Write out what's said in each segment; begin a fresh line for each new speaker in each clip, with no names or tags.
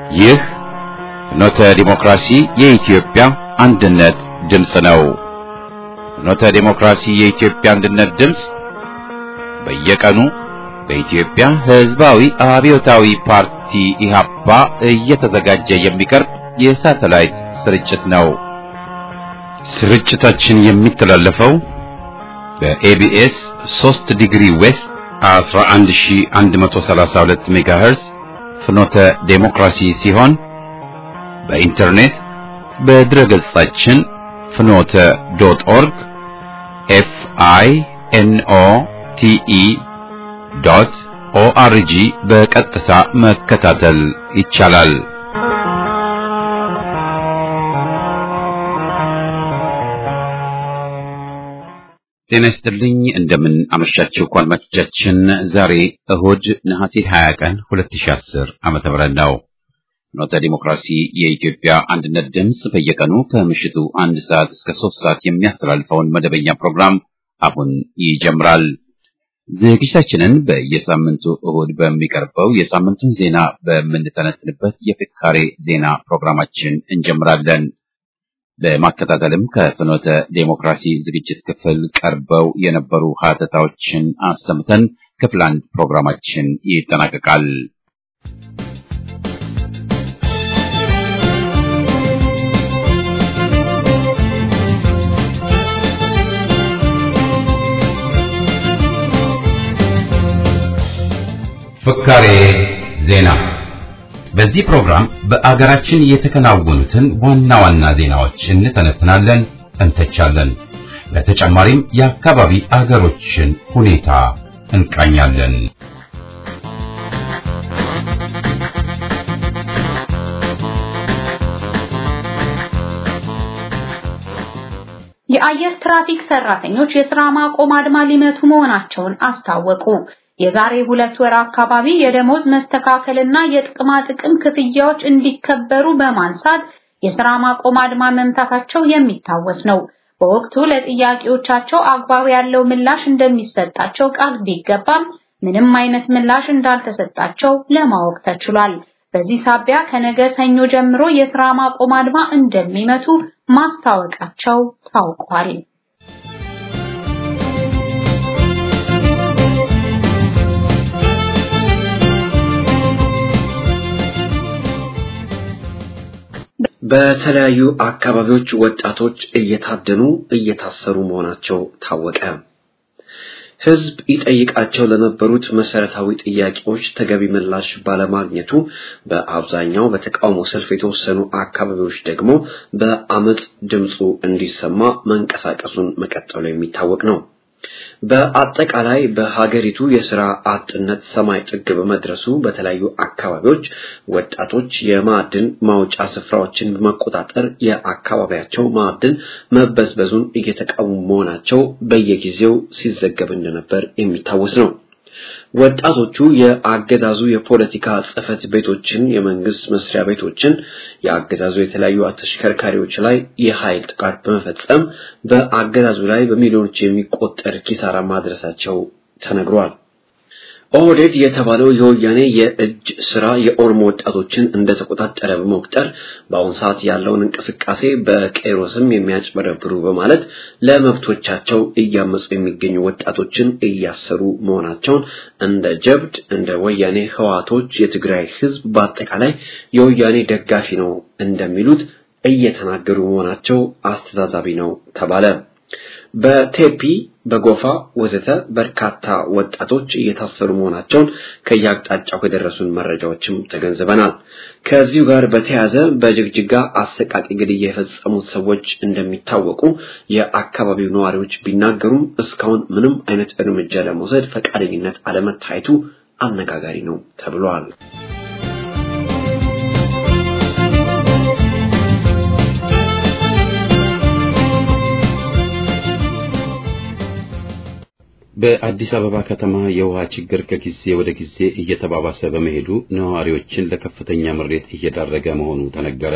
ይህ ፍኖተ ዲሞክራሲ የኢትዮጵያ አንድነት ድምፅ ነው። ፍኖተ ዲሞክራሲ የኢትዮጵያ አንድነት ድምፅ በየቀኑ በኢትዮጵያ ሕዝባዊ አብዮታዊ ፓርቲ ኢህአፓ እየተዘጋጀ የሚቀርብ የሳተላይት ስርጭት ነው። ስርጭታችን የሚተላለፈው በኤቢኤስ 3 ዲግሪ ዌስት 11132 ሜጋሄርዝ ፍኖተ ዴሞክራሲ ሲሆን በኢንተርኔት በድረ ገጻችን ፍኖተ ዶት ኦርግ ኤፍ አይ ኤን ኦ ቲ ኢ ዶት ኦአርጂ በቀጥታ መከታተል ይቻላል። ጤና ይስጥልኝ። እንደምን አመሻችሁ አድማጮቻችን። ዛሬ እሁድ ነሐሴ 20 ቀን 2010 ዓመተ ምህረት ነው። ፍኖተ ዲሞክራሲ የኢትዮጵያ አንድነት ድምፅ በየቀኑ ከምሽቱ አንድ ሰዓት እስከ ሶስት ሰዓት የሚያስተላልፈውን መደበኛ ፕሮግራም አሁን ይጀምራል። ዝግጅታችንን በየሳምንቱ እሁድ በሚቀርበው የሳምንቱን ዜና በምንተነትንበት የፍካሬ ዜና ፕሮግራማችን እንጀምራለን። በማከታተልም ከፍኖተ ዴሞክራሲ ዝግጅት ክፍል ቀርበው የነበሩ ሀተታዎችን አሰምተን ክፍል አንድ ፕሮግራማችን ይጠናቀቃል። ፍካሬ ዜና በዚህ ፕሮግራም በአገራችን የተከናወኑትን ዋና ዋና ዜናዎች እንተነትናለን፣ እንተቻለን። በተጨማሪም የአካባቢ አገሮችን ሁኔታ እንቃኛለን።
የአየር ትራፊክ ሰራተኞች የሥራ ማቆም አድማ ሊመቱ መሆናቸውን አስታወቁ። የዛሬ ሁለት ወር አካባቢ የደሞዝ መስተካከልና የጥቅማ ጥቅም ክፍያዎች እንዲከበሩ በማንሳት የሥራ ማቆም አድማ መምታታቸው የሚታወስ ነው። በወቅቱ ለጥያቄዎቻቸው አግባብ ያለው ምላሽ እንደሚሰጣቸው ቃል ቢገባም ምንም አይነት ምላሽ እንዳልተሰጣቸው ለማወቅ ተችሏል። በዚህ ሳቢያ ከነገ ሰኞ ጀምሮ የሥራ ማቆም አድማ እንደሚመቱ ማስታወቃቸው ታውቋል።
በተለያዩ አካባቢዎች ወጣቶች እየታደኑ እየታሰሩ መሆናቸው ታወቀ። ሕዝብ ይጠይቃቸው ለነበሩት መሰረታዊ ጥያቄዎች ተገቢ ምላሽ ባለማግኘቱ በአብዛኛው በተቃውሞ ሰልፍ የተወሰኑ አካባቢዎች ደግሞ በአመፅ ድምፁ እንዲሰማ መንቀሳቀሱን መቀጠሉ የሚታወቅ ነው። በአጠቃላይ በሀገሪቱ የስራ አጥነት ሰማይ ጥግ በመድረሱ በተለያዩ አካባቢዎች ወጣቶች የማዕድን ማውጫ ስፍራዎችን በመቆጣጠር የአካባቢያቸው ማዕድን መበዝበዙን እየተቃወሙ መሆናቸው በየጊዜው ሲዘገብ እንደነበር የሚታወስ ነው። ወጣቶቹ የአገዛዙ የፖለቲካ ጽሕፈት ቤቶችን፣ የመንግስት መስሪያ ቤቶችን፣ የአገዛዙ የተለያዩ ተሽከርካሪዎች ላይ የኃይል ጥቃት በመፈጸም በአገዛዙ ላይ በሚሊዮኖች የሚቆጠር ኪሳራ ማድረሳቸው ተነግሯል። ኦህዴድ የተባለው የወያኔ የእጅ ስራ የኦሮሞ ወጣቶችን እንደተቆጣጠረ በመቁጠር በአሁኑ ሰዓት ያለውን እንቅስቃሴ በቄሮ ስም የሚያጭበረብሩ በማለት ለመብቶቻቸው እያመፁ የሚገኙ ወጣቶችን እያሰሩ መሆናቸውን እንደ ጀብድ እንደ ወያኔ ህዋቶች የትግራይ ህዝብ በአጠቃላይ የወያኔ ደጋፊ ነው እንደሚሉት እየተናገሩ መሆናቸው አስተዛዛቢ ነው ተባለ። በቴፒ በጎፋ ወዘተ በርካታ ወጣቶች እየታሰሩ መሆናቸውን ከየአቅጣጫው ከደረሱን መረጃዎችም ተገንዝበናል። ከዚሁ ጋር በተያያዘ በጅግጅጋ አሰቃቂ ግድያ የፈጸሙት ሰዎች እንደሚታወቁ የአካባቢው ነዋሪዎች ቢናገሩም እስካሁን ምንም አይነት እርምጃ ለመውሰድ ፈቃደኝነት አለመታየቱ አነጋጋሪ ነው ተብሏል።
በአዲስ አበባ ከተማ የውሃ ችግር ከጊዜ ወደ ጊዜ እየተባባሰ በመሄዱ ነዋሪዎችን ለከፍተኛ ምሬት እየዳረገ መሆኑ ተነገረ።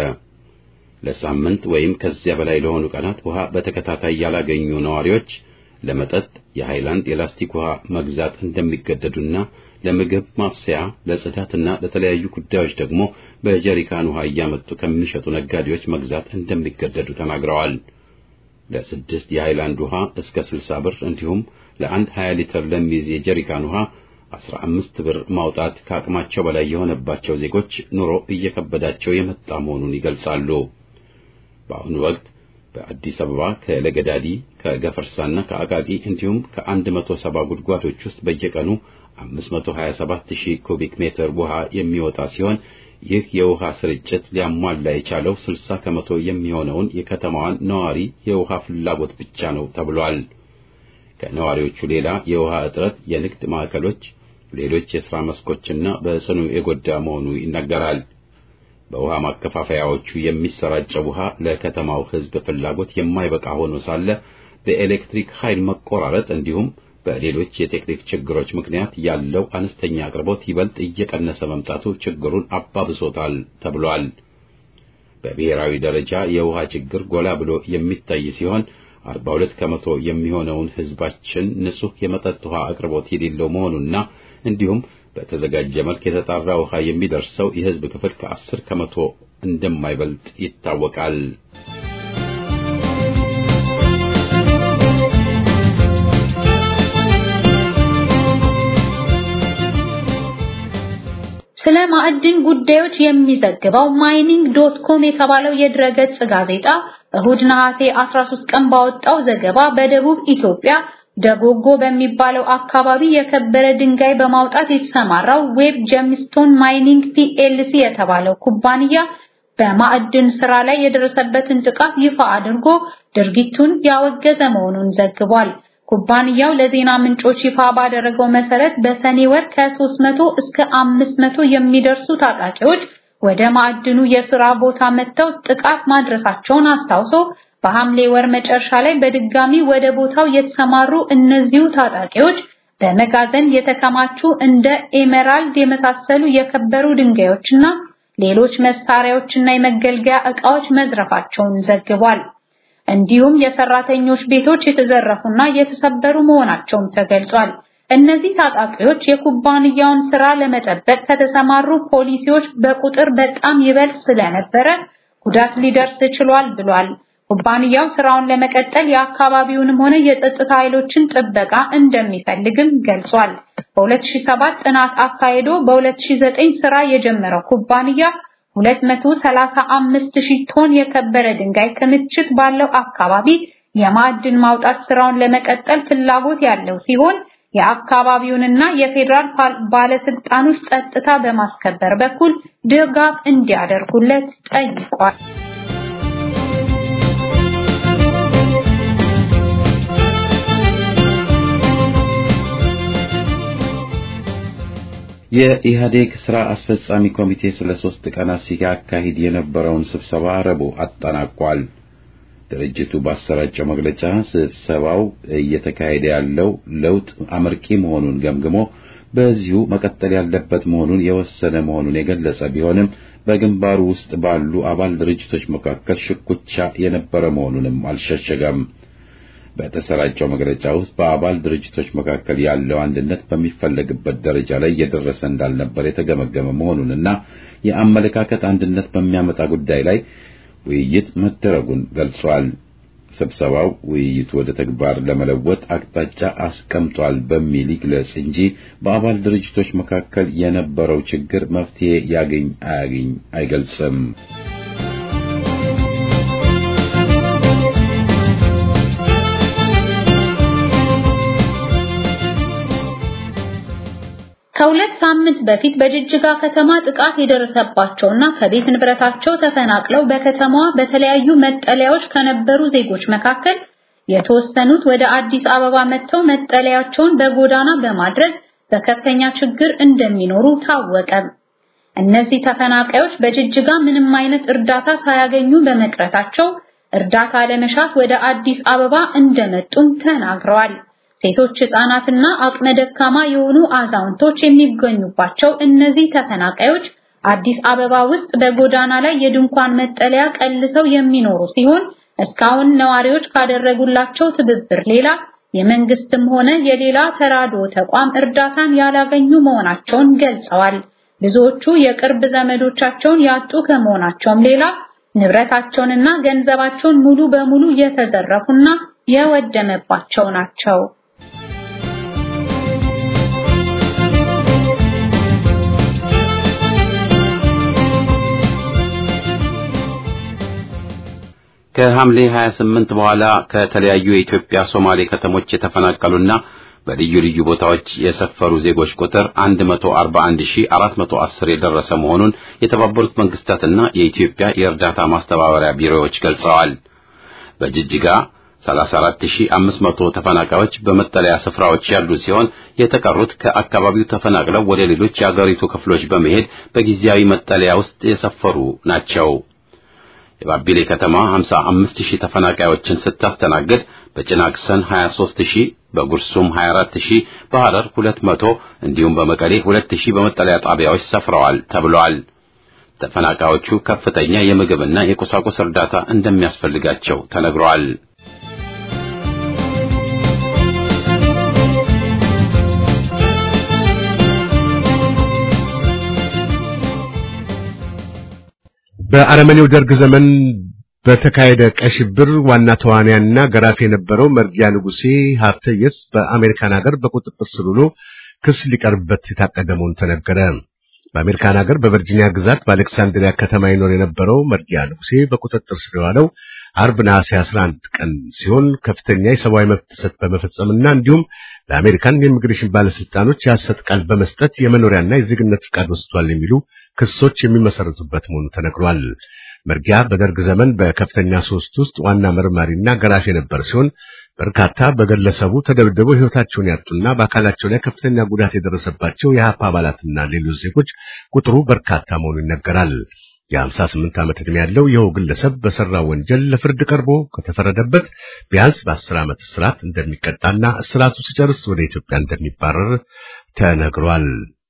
ለሳምንት ወይም ከዚያ በላይ ለሆኑ ቀናት ውሃ በተከታታይ ያላገኙ ነዋሪዎች ለመጠጥ የሃይላንድ የላስቲክ ውሃ መግዛት እንደሚገደዱና ለምግብ ማብሰያ፣ ለጽዳትና ለተለያዩ ጉዳዮች ደግሞ በጀሪካን ውሃ እያመጡ ከሚሸጡ ነጋዴዎች መግዛት እንደሚገደዱ ተናግረዋል። ለስድስት የሃይላንድ ውሃ እስከ 60 ብር እንዲሁም ለአንድ 20 ሊትር ለሚይዝ የጀሪካን ውሃ 15 ብር ማውጣት ከአቅማቸው በላይ የሆነባቸው ዜጎች ኑሮ እየከበዳቸው የመጣ መሆኑን ይገልጻሉ። በአሁኑ ወቅት በአዲስ አበባ ከለገዳዲ ከገፈርሳና ከአቃቂ እንዲሁም ከ170 ጉድጓዶች ውስጥ በየቀኑ 527000 ኩቢክ ሜትር ውሃ የሚወጣ ሲሆን ይህ የውሃ ስርጭት ሊያሟላ የቻለው 60 ከመቶ የሚሆነውን የከተማዋን ነዋሪ የውሃ ፍላጎት ብቻ ነው ተብሏል። ከነዋሪዎቹ ሌላ የውሃ እጥረት የንግድ ማዕከሎች፣ ሌሎች የሥራ መስኮችና በጽኑ የጎዳ መሆኑ ይነገራል። በውሃ ማከፋፈያዎቹ የሚሰራጨው ውሃ ለከተማው ሕዝብ ፍላጎት የማይበቃ ሆኖ ሳለ በኤሌክትሪክ ኃይል መቆራረጥ እንዲሁም በሌሎች የቴክኒክ ችግሮች ምክንያት ያለው አነስተኛ አቅርቦት ይበልጥ እየቀነሰ መምጣቱ ችግሩን አባብሶታል ተብሏል። በብሔራዊ ደረጃ የውሃ ችግር ጎላ ብሎ የሚታይ ሲሆን 42 ከመቶ የሚሆነውን ሕዝባችን ንጹህ የመጠጥ ውሃ አቅርቦት የሌለው መሆኑና እንዲሁም በተዘጋጀ መልክ የተጣራ ውሃ የሚደርሰው የሕዝብ ክፍል ከ10 ከመቶ እንደማይበልጥ ይታወቃል።
ስለ ማዕድን ጉዳዮች የሚዘግበው ማይኒንግ ዶት ኮም የተባለው የድረገጽ ጋዜጣ እሁድ ነሐሴ 13 ቀን ባወጣው ዘገባ በደቡብ ኢትዮጵያ ደጎጎ በሚባለው አካባቢ የከበረ ድንጋይ በማውጣት የተሰማራው ዌብ ጀምስቶን ማይኒንግ ፒኤልሲ የተባለው ኩባንያ በማዕድን ስራ ላይ የደረሰበትን ጥቃት ይፋ አድርጎ ድርጊቱን ያወገዘ መሆኑን ዘግቧል። ኩባንያው ለዜና ምንጮች ይፋ ባደረገው መሰረት በሰኔ ወር ከ300 እስከ 500 የሚደርሱ ታጣቂዎች ወደ ማዕድኑ የሥራ ቦታ መጥተው ጥቃት ማድረሳቸውን አስታውሶ በሐምሌ ወር መጨረሻ ላይ በድጋሚ ወደ ቦታው የተሰማሩ እነዚሁ ታጣቂዎች በመጋዘን የተከማቹ እንደ ኤሜራልድ የመሳሰሉ የከበሩ ድንጋዮችና ሌሎች መሳሪያዎችና የመገልገያ ዕቃዎች መዝረፋቸውን ዘግቧል። እንዲሁም የሰራተኞች ቤቶች የተዘረፉና የተሰበሩ መሆናቸውም ተገልጿል። እነዚህ ታጣቂዎች የኩባንያውን ስራ ለመጠበቅ ከተሰማሩ ፖሊሲዎች በቁጥር በጣም ይበልጥ ስለነበረ ጉዳት ሊደርስ ችሏል ብሏል። ኩባንያው ስራውን ለመቀጠል የአካባቢውንም ሆነ የጸጥታ ኃይሎችን ጥበቃ እንደሚፈልግም ገልጿል። በ2007 ጥናት አካሂዶ በ2009 ስራ የጀመረው ኩባንያ 235 ሺህ ቶን የከበረ ድንጋይ ክምችት ባለው አካባቢ የማዕድን ማውጣት ስራውን ለመቀጠል ፍላጎት ያለው ሲሆን የአካባቢውንና የፌዴራል ባለስልጣኖች ጸጥታ በማስከበር በኩል ድጋፍ እንዲያደርጉለት ጠይቋል።
የኢህአዴግ ስራ አስፈጻሚ ኮሚቴ ስለ ሶስት ቀናት ሲያካሂድ የነበረውን ስብሰባ ረቡዕ አጠናቋል። ድርጅቱ ባሰራጨው መግለጫ ስብሰባው እየተካሄደ ያለው ለውጥ አመርቂ መሆኑን ገምግሞ በዚሁ መቀጠል ያለበት መሆኑን የወሰነ መሆኑን የገለጸ ቢሆንም በግንባሩ ውስጥ ባሉ አባል ድርጅቶች መካከል ሽኩቻ የነበረ መሆኑንም አልሸሸገም። በተሰራጨው መግለጫ ውስጥ በአባል ድርጅቶች መካከል ያለው አንድነት በሚፈለግበት ደረጃ ላይ እየደረሰ እንዳልነበር የተገመገመ መሆኑንና የአመለካከት አንድነት በሚያመጣ ጉዳይ ላይ ውይይት መደረጉን ገልጿል። ስብሰባው ውይይቱ ወደ ተግባር ለመለወጥ አቅጣጫ አስቀምጧል በሚል ይግለጽ እንጂ በአባል ድርጅቶች መካከል የነበረው ችግር መፍትሄ ያገኝ አያገኝ አይገልጽም።
ከሁለት ሳምንት በፊት በጅጅጋ ከተማ ጥቃት የደረሰባቸውና ከቤት ንብረታቸው ተፈናቅለው በከተማዋ በተለያዩ መጠለያዎች ከነበሩ ዜጎች መካከል የተወሰኑት ወደ አዲስ አበባ መጥተው መጠለያቸውን በጎዳና በማድረግ በከፍተኛ ችግር እንደሚኖሩ ታወቀ። እነዚህ ተፈናቃዮች በጅጅጋ ምንም አይነት እርዳታ ሳያገኙ በመቅረታቸው እርዳታ ለመሻት ወደ አዲስ አበባ እንደመጡም ተናግረዋል። ሴቶች፣ ህጻናትና አቅመ ደካማ የሆኑ አዛውንቶች የሚገኙባቸው እነዚህ ተፈናቃዮች አዲስ አበባ ውስጥ በጎዳና ላይ የድንኳን መጠለያ ቀልሰው የሚኖሩ ሲሆን እስካሁን ነዋሪዎች ካደረጉላቸው ትብብር ሌላ የመንግስትም ሆነ የሌላ ተራድኦ ተቋም እርዳታን ያላገኙ መሆናቸውን ገልጸዋል። ብዙዎቹ የቅርብ ዘመዶቻቸውን ያጡ ከመሆናቸውም ሌላ ንብረታቸውንና ገንዘባቸውን ሙሉ በሙሉ የተዘረፉና የወደመባቸው ናቸው።
ከሐምሌ 28 በኋላ ከተለያዩ የኢትዮጵያ ሶማሌ ከተሞች የተፈናቀሉና በልዩ ልዩ ቦታዎች የሰፈሩ ዜጎች ቁጥር 141410 የደረሰ መሆኑን የተባበሩት መንግስታትና የኢትዮጵያ የእርዳታ ማስተባበሪያ ቢሮዎች ገልጸዋል። በጅጅጋ 34500 ተፈናቃዮች በመጠለያ ስፍራዎች ያሉ ሲሆን የተቀሩት ከአካባቢው ተፈናቅለው ወደ ሌሎች የአገሪቱ ክፍሎች በመሄድ በጊዜያዊ መጠለያ ውስጥ የሰፈሩ ናቸው። የባቢሌ ከተማ 55000 ተፈናቃዮችን ስታስተናግድ በጭናክሰን 23000፣ በጉርሱም 24000፣ በሐረር 200 እንዲሁም በመቀሌ 2000 በመጠለያ ጣቢያዎች ሰፍረዋል ተብሏል። ተፈናቃዮቹ ከፍተኛ የምግብና የቁሳቁስ እርዳታ እንደሚያስፈልጋቸው ተነግሯል።
በአረመኔው ደርግ ዘመን በተካሄደ ቀይ ሽብር ዋና ተዋናይና ገራፊ የነበረው መርጊያ ንጉሴ ሀብተየስ በአሜሪካን ሀገር በቁጥጥር ስር ውሎ ክስ ሊቀርብበት የታቀደ መሆኑ ተነገረ። በአሜሪካን ሀገር በቨርጂኒያ ግዛት በአሌክሳንድሪያ ከተማ ይኖር የነበረው መርጊያ ንጉሴ በቁጥጥር ስር የዋለው አርብ ነሐሴ 11 ቀን ሲሆን ከፍተኛ የሰብአዊ መብት ጥሰት በመፈጸምና እንዲሁም ለአሜሪካን የኢሚግሬሽን ባለስልጣኖች የሐሰት ቃል በመስጠት የመኖሪያና የዜግነት ፍቃድ ወስዷል የሚሉ ክሶች የሚመሰረቱበት መሆኑ ተነግሯል። መርጊያ በደርግ ዘመን በከፍተኛ ሶስት ውስጥ ዋና መርማሪና ገራፊ የነበር ሲሆን በርካታ በግለሰቡ ተደብድበው ሕይወታቸውን ያጡና በአካላቸው ላይ ከፍተኛ ጉዳት የደረሰባቸው የሀፓ አባላትና ሌሎች ዜጎች ቁጥሩ በርካታ መሆኑ ይነገራል። የ58 ዓመት ዕድሜ ያለው ይኸው ግለሰብ በሠራው ወንጀል ለፍርድ ቀርቦ ከተፈረደበት ቢያንስ በ10 ዓመት እስራት እንደሚቀጣና እስራቱ ሲጨርስ ወደ ኢትዮጵያ እንደሚባረር ተነግሯል።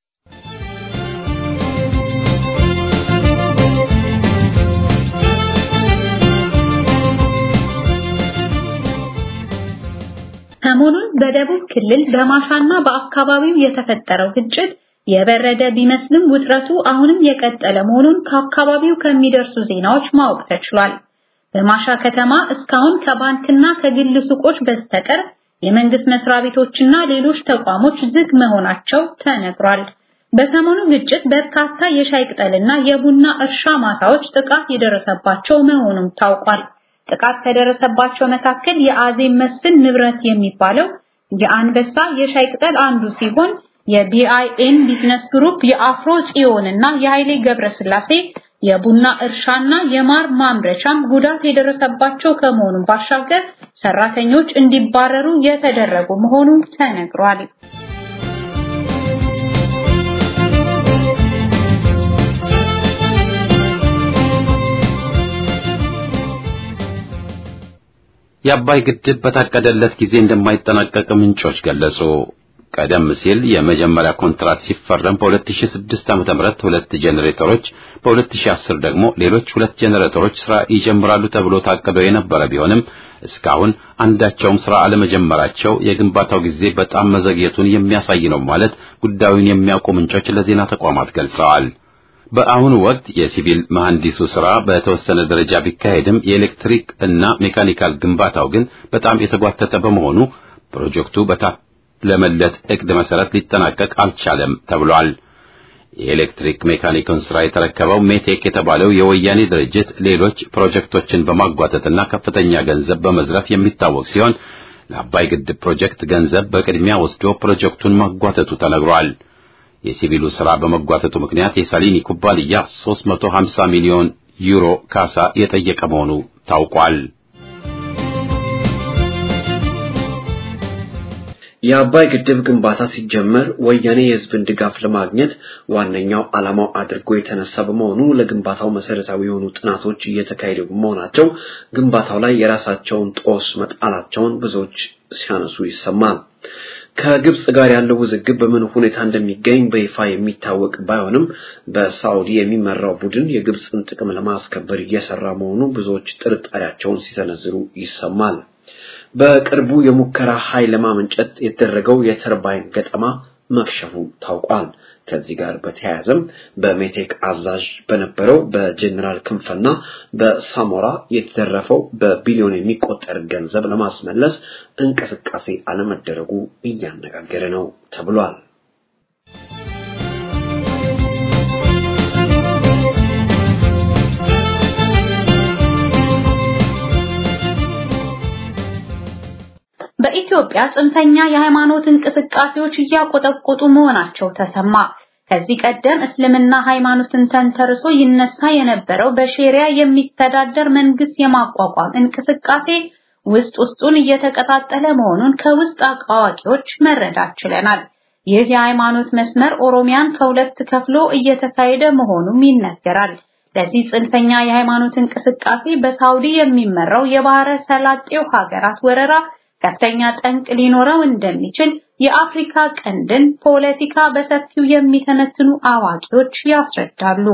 ሰሞኑን በደቡብ ክልል በማሻና በአካባቢው የተፈጠረው ግጭት የበረደ ቢመስልም ውጥረቱ አሁንም የቀጠለ መሆኑን ከአካባቢው ከሚደርሱ ዜናዎች ማወቅ ተችሏል። በማሻ ከተማ እስካሁን ከባንክና ከግል ሱቆች በስተቀር የመንግስት መስሪያ ቤቶችና ሌሎች ተቋሞች ዝግ መሆናቸው ተነግሯል። በሰሞኑ ግጭት በርካታ የሻይ ቅጠልና የቡና እርሻ ማሳዎች ጥቃት የደረሰባቸው መሆኑም ታውቋል። ጥቃት ከደረሰባቸው መካከል የአዜብ መስፍን ንብረት የሚባለው የአንበሳ የሻይ ቅጠል አንዱ ሲሆን የቢአይኤን ቢዝነስ ግሩፕ የአፍሮ ጽዮን እና የኃይሌ ገብረስላሴ የቡና እርሻና የማር ማምረቻም ጉዳት የደረሰባቸው ከመሆኑ ባሻገር ሰራተኞች እንዲባረሩ የተደረጉ መሆኑ ተነግሯል።
የአባይ ግድብ በታቀደለት ጊዜ እንደማይጠናቀቅ ምንጮች ገለጹ። ቀደም ሲል የመጀመሪያ ኮንትራት ሲፈረም በ2006 ዓ.ም ሁለት ጄኔሬተሮች በ2010 ደግሞ ሌሎች ሁለት ጄኔሬተሮች ስራ ይጀምራሉ ተብሎ ታቅዶ የነበረ ቢሆንም እስካሁን አንዳቸውም ስራ አለመጀመራቸው የግንባታው ጊዜ በጣም መዘግየቱን የሚያሳይ ነው ማለት ጉዳዩን የሚያውቁ ምንጮች ለዜና ተቋማት ገልጸዋል። በአሁኑ ወቅት የሲቪል መሐንዲሱ ስራ በተወሰነ ደረጃ ቢካሄድም የኤሌክትሪክ እና ሜካኒካል ግንባታው ግን በጣም የተጓተተ በመሆኑ ፕሮጀክቱ በታለመለት እቅድ መሰረት ሊጠናቀቅ አልቻለም ተብሏል። የኤሌክትሪክ ሜካኒክን ስራ የተረከበው ሜቴክ የተባለው የወያኔ ድርጅት ሌሎች ፕሮጀክቶችን በማጓተትና ከፍተኛ ገንዘብ በመዝረፍ የሚታወቅ ሲሆን ለአባይ ግድብ ፕሮጀክት ገንዘብ በቅድሚያ ወስዶ ፕሮጀክቱን ማጓተቱ ተነግሯል። የሲቪሉ ስራ በመጓተቱ ምክንያት የሳሊኒ ኩባንያ 350 ሚሊዮን ዩሮ ካሳ የጠየቀ መሆኑ ታውቋል።
የአባይ ግድብ ግንባታ ሲጀመር ወያኔ የሕዝብን ድጋፍ ለማግኘት ዋነኛው ዓላማው አድርጎ የተነሳ በመሆኑ ለግንባታው መሰረታዊ የሆኑ ጥናቶች እየተካሄዱ በመሆናቸው ግንባታው ላይ የራሳቸውን ጦስ መጣላቸውን ብዙዎች ሲያነሱ ይሰማል። ከግብጽ ጋር ያለው ውዝግብ በምን ሁኔታ እንደሚገኝ በይፋ የሚታወቅ ባይሆንም በሳዑዲ የሚመራው ቡድን የግብጽን ጥቅም ለማስከበር እየሰራ መሆኑ ብዙዎች ጥርጣሬያቸውን ሲሰነዝሩ ይሰማል። በቅርቡ የሙከራ ኃይል ለማመንጨት የተደረገው የተርባይን ገጠማ መክሸፉ ታውቋል። ከዚህ ጋር በተያያዘም በሜቴክ አዛዥ በነበረው በጀኔራል ክንፈና በሳሞራ የተዘረፈው በቢሊዮን የሚቆጠር ገንዘብ ለማስመለስ እንቅስቃሴ አለመደረጉ እያነጋገረ ነው ተብሏል።
በኢትዮጵያ ጽንፈኛ የሃይማኖት እንቅስቃሴዎች እያቆጠቆጡ መሆናቸው ተሰማ። ከዚህ ቀደም እስልምና ሃይማኖትን ተንተርሶ ይነሳ የነበረው በሼሪያ የሚተዳደር መንግስት የማቋቋም እንቅስቃሴ ውስጥ ውስጡን እየተቀጣጠለ መሆኑን ከውስጥ አዋቂዎች መረዳት ችለናል። ይህ የሃይማኖት መስመር ኦሮሚያን ከሁለት ከፍሎ እየተካሄደ መሆኑም ይነገራል። ለዚህ ጽንፈኛ የሃይማኖት እንቅስቃሴ በሳውዲ የሚመራው የባህረ ሰላጤው ሀገራት ወረራ ከፍተኛ ጠንቅ ሊኖረው እንደሚችል የአፍሪካ ቀንድን ፖለቲካ በሰፊው የሚተነትኑ አዋቂዎች ያስረዳሉ።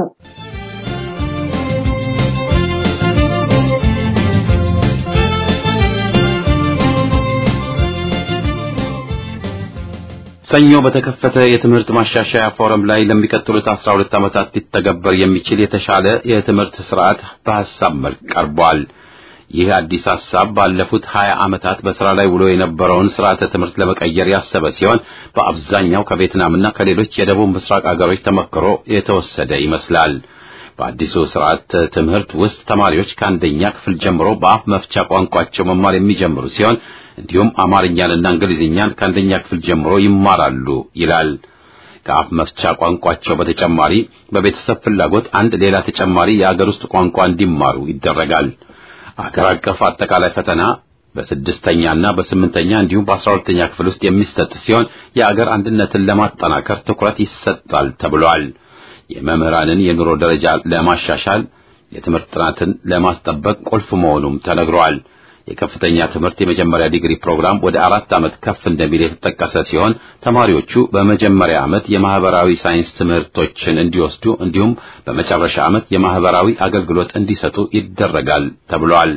ሰኞ በተከፈተ የትምህርት ማሻሻያ ፎረም ላይ ለሚቀጥሉት 12 ዓመታት ሊተገበር የሚችል የተሻለ የትምህርት ስርዓት በሐሳብ መልክ ቀርቧል። ይህ አዲስ ሐሳብ ባለፉት 20 ዓመታት በስራ ላይ ውሎ የነበረውን ስርዓተ ትምህርት ለመቀየር ያሰበ ሲሆን በአብዛኛው ከቬትናምና ከሌሎች የደቡብ ምስራቅ አገሮች ተመክሮ የተወሰደ ይመስላል። በአዲሱ ስርዓት ትምህርት ውስጥ ተማሪዎች ከአንደኛ ክፍል ጀምሮ በአፍ መፍቻ ቋንቋቸው መማር የሚጀምሩ ሲሆን እንዲሁም አማርኛንና እንግሊዝኛን ከአንደኛ ክፍል ጀምሮ ይማራሉ ይላል። ከአፍ መፍቻ ቋንቋቸው በተጨማሪ በቤተሰብ ፍላጎት አንድ ሌላ ተጨማሪ የአገር ውስጥ ቋንቋ እንዲማሩ ይደረጋል። አገር አቀፍ አጠቃላይ ፈተና በስድስተኛና በስምንተኛ እንዲሁም በአስራ ሁለተኛ ክፍል ውስጥ የሚሰጥ ሲሆን የአገር አንድነትን ለማጠናከር ትኩረት ይሰጣል ተብሏል። የመምህራንን የኑሮ ደረጃ ለማሻሻል የትምህርት ጥራትን ለማስጠበቅ ቁልፍ መሆኑም ተነግሯል። የከፍተኛ ትምህርት የመጀመሪያ ዲግሪ ፕሮግራም ወደ አራት ዓመት ከፍ እንደሚል የተጠቀሰ ሲሆን ተማሪዎቹ በመጀመሪያ ዓመት የማህበራዊ ሳይንስ ትምህርቶችን እንዲወስዱ እንዲሁም በመጨረሻ ዓመት የማህበራዊ አገልግሎት እንዲሰጡ ይደረጋል ተብሏል።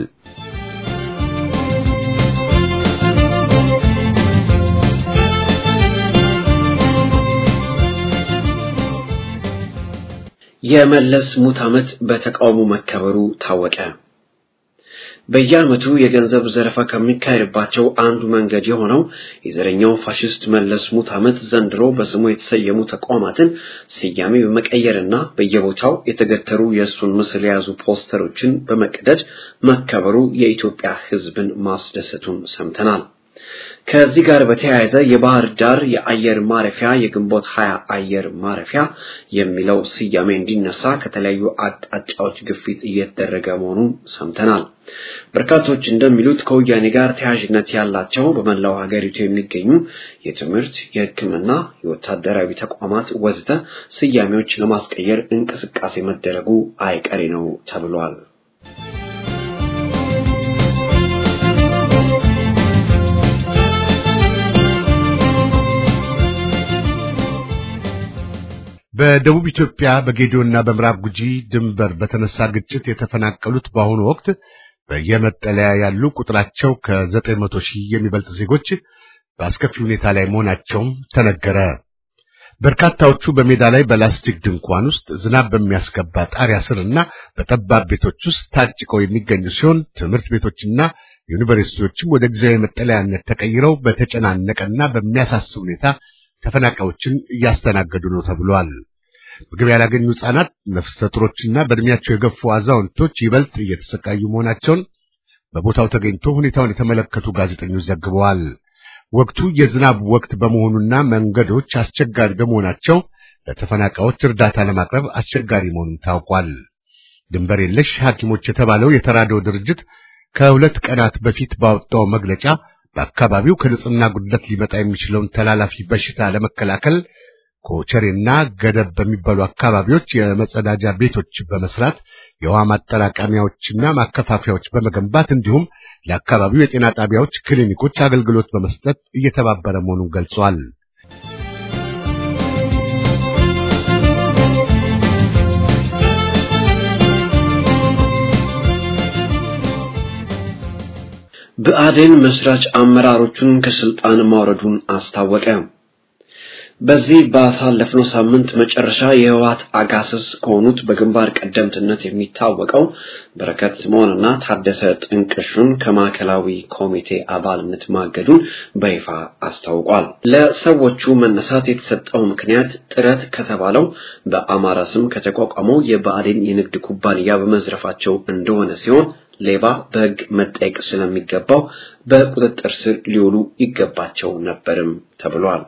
የመለስ ሙት ዓመት በተቃውሞ መከበሩ ታወቀ። በየዓመቱ የገንዘብ ዘረፋ ከሚካሄድባቸው አንዱ መንገድ የሆነው የዘረኛው ፋሽስት መለስ ሙት ዓመት ዘንድሮ በስሙ የተሰየሙ ተቋማትን ስያሜ በመቀየርና በየቦታው የተገተሩ የእሱን ምስል የያዙ ፖስተሮችን በመቅደድ መከበሩ የኢትዮጵያ ሕዝብን ማስደሰቱን ሰምተናል። ከዚህ ጋር በተያያዘ የባህር ዳር የአየር ማረፊያ የግንቦት ሀያ አየር ማረፊያ የሚለው ስያሜ እንዲነሳ ከተለያዩ አቅጣጫዎች ግፊት እየተደረገ መሆኑን ሰምተናል። በርካቶች እንደሚሉት ከወያኔ ጋር ተያያዥነት ያላቸው በመላው ሀገሪቱ የሚገኙ የትምህርት፣ የሕክምና፣ የወታደራዊ ተቋማት ወዘተ ስያሜዎች ለማስቀየር እንቅስቃሴ መደረጉ አይቀሬ ነው ተብሏል።
በደቡብ ኢትዮጵያ በጌዲዮና በምዕራብ ጉጂ ድንበር በተነሳ ግጭት የተፈናቀሉት በአሁኑ ወቅት በየመጠለያ ያሉ ቁጥራቸው ከዘጠኝ መቶ ሺህ የሚበልጥ ዜጎች በአስከፊ ሁኔታ ላይ መሆናቸውም ተነገረ። በርካታዎቹ በሜዳ ላይ በላስቲክ ድንኳን ውስጥ ዝናብ በሚያስገባ ጣሪያ ስርና በጠባብ ቤቶች ውስጥ ታጭቀው የሚገኙ ሲሆን ትምህርት ቤቶችና ዩኒቨርሲቲዎችም ወደ ጊዜያዊ መጠለያነት ተቀይረው በተጨናነቀና በሚያሳስብ ሁኔታ ተፈናቃዮችን እያስተናገዱ ነው ተብሏል። ምግብ ያላገኙ ሕፃናት፣ ነፍሰ ጡሮችና በእድሜያቸው የገፉ አዛውንቶች ይበልጥ እየተሰቃዩ መሆናቸውን በቦታው ተገኝቶ ሁኔታውን የተመለከቱ ጋዜጠኞች ዘግበዋል። ወቅቱ የዝናብ ወቅት በመሆኑና መንገዶች አስቸጋሪ በመሆናቸው ለተፈናቃዮች እርዳታ ለማቅረብ አስቸጋሪ መሆኑን ታውቋል። ድንበር የለሽ ሐኪሞች የተባለው የተራድኦ ድርጅት ከሁለት ቀናት በፊት ባወጣው መግለጫ በአካባቢው ከንጽህና ጉድለት ሊመጣ የሚችለውን ተላላፊ በሽታ ለመከላከል ኮቸሬና ገደብ በሚባሉ አካባቢዎች የመጸዳጃ ቤቶች በመስራት የውሃ ማጠራቀሚያዎችና ማከፋፈያዎች በመገንባት እንዲሁም ለአካባቢው የጤና ጣቢያዎች፣ ክሊኒኮች አገልግሎት በመስጠት እየተባበረ መሆኑን ገልጿል።
ብአዴን መስራች አመራሮቹን ከስልጣን ማውረዱን አስታወቀ። በዚህ ባሳለፍነው ሳምንት መጨረሻ የህወሓት አጋስስ ከሆኑት በግንባር ቀደምትነት የሚታወቀው በረከት ስምዖንና ታደሰ ጥንቅሹን ከማዕከላዊ ኮሚቴ አባልነት ማገዱን በይፋ አስታውቋል። ለሰዎቹ መነሳት የተሰጠው ምክንያት ጥረት ከተባለው በአማራ ስም ከተቋቋመው የብአዴን የንግድ ኩባንያ በመዝረፋቸው እንደሆነ ሲሆን ሌባ በሕግ መጠየቅ ስለሚገባው በቁጥጥር ስር ሊውሉ ይገባቸው ነበርም ተብሏል።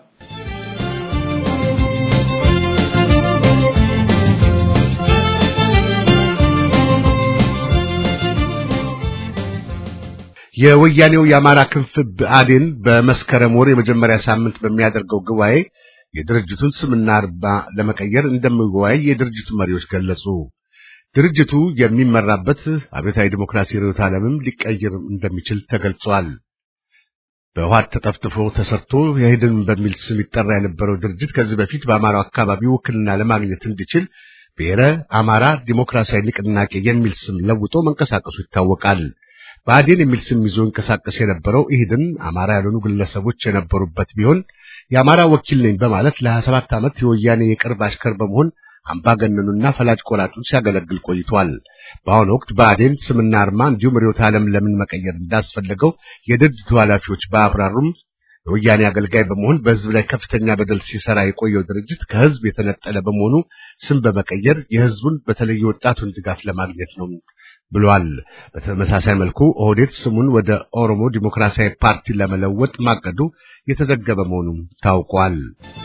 የወያኔው የአማራ ክንፍ ብአዴን በመስከረም ወር የመጀመሪያ ሳምንት በሚያደርገው ጉባኤ የድርጅቱን ስምና አርማ ለመቀየር እንደሚወያይ የድርጅቱ መሪዎች ገለጹ። ድርጅቱ የሚመራበት አብዮታዊ ዲሞክራሲ ርዕዮተ ዓለምም ሊቀየር እንደሚችል ተገልጿል። በውሃት ተጠፍጥፎ ተሰርቶ የሂድን በሚል ስም ይጠራ የነበረው ድርጅት ከዚህ በፊት በአማራው አካባቢ ውክልና ለማግኘት እንዲችል ብሔረ አማራ ዲሞክራሲያዊ ንቅናቄ የሚል ስም ለውጦ መንቀሳቀሱ ይታወቃል። ብአዴን የሚል ስም ይዞ እንቀሳቀስ የነበረው ኢህድን አማራ ያልሆኑ ግለሰቦች የነበሩበት ቢሆን የአማራ ወኪል ነኝ በማለት ለ27 ዓመት የወያኔ የቅርብ አሽከር በመሆን አምባገነኑና ፈላጭ ቆራጩን ሲያገለግል ቆይቷል። በአሁኑ ወቅት ብአዴን ስምና አርማ እንዲሁም ርዕዮተ ዓለም ለምን መቀየር እንዳስፈለገው የድርጅቱ ኃላፊዎች ባያብራሩም የወያኔ አገልጋይ በመሆን በሕዝብ ላይ ከፍተኛ በደል ሲሰራ የቆየው ድርጅት ከሕዝብ የተነጠለ በመሆኑ ስም በመቀየር የሕዝቡን በተለይ ወጣቱን ድጋፍ ለማግኘት ነው ብሏል። በተመሳሳይ መልኩ ኦህዴድ ስሙን ወደ ኦሮሞ ዲሞክራሲያዊ ፓርቲ ለመለወጥ ማቀዱ የተዘገበ መሆኑም ታውቋል።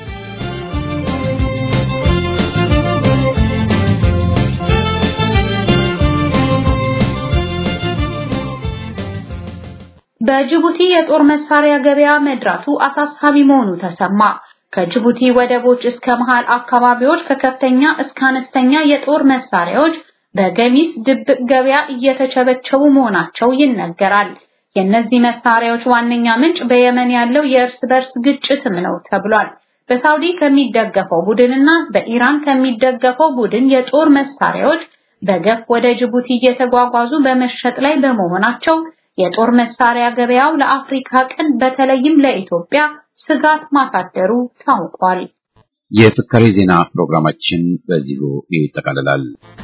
በጅቡቲ የጦር መሳሪያ ገበያ መድራቱ አሳሳቢ መሆኑ ተሰማ። ከጅቡቲ ወደቦች እስከ መሃል አካባቢዎች ከከፍተኛ እስከ አነስተኛ የጦር መሳሪያዎች በገሚስ ድብቅ ገበያ እየተቸበቸቡ መሆናቸው ይነገራል። የእነዚህ መሳሪያዎች ዋነኛ ምንጭ በየመን ያለው የእርስ በርስ ግጭትም ነው ተብሏል። በሳውዲ ከሚደገፈው ቡድንና በኢራን ከሚደገፈው ቡድን የጦር መሳሪያዎች በገፍ ወደ ጅቡቲ እየተጓጓዙ በመሸጥ ላይ በመሆናቸው የጦር መሳሪያ ገበያው ለአፍሪካ ቀንድ በተለይም ለኢትዮጵያ ስጋት ማሳደሩ ታውቋል።
የፍካሬ ዜና ፕሮግራማችን በዚሁ ይጠቃልላል።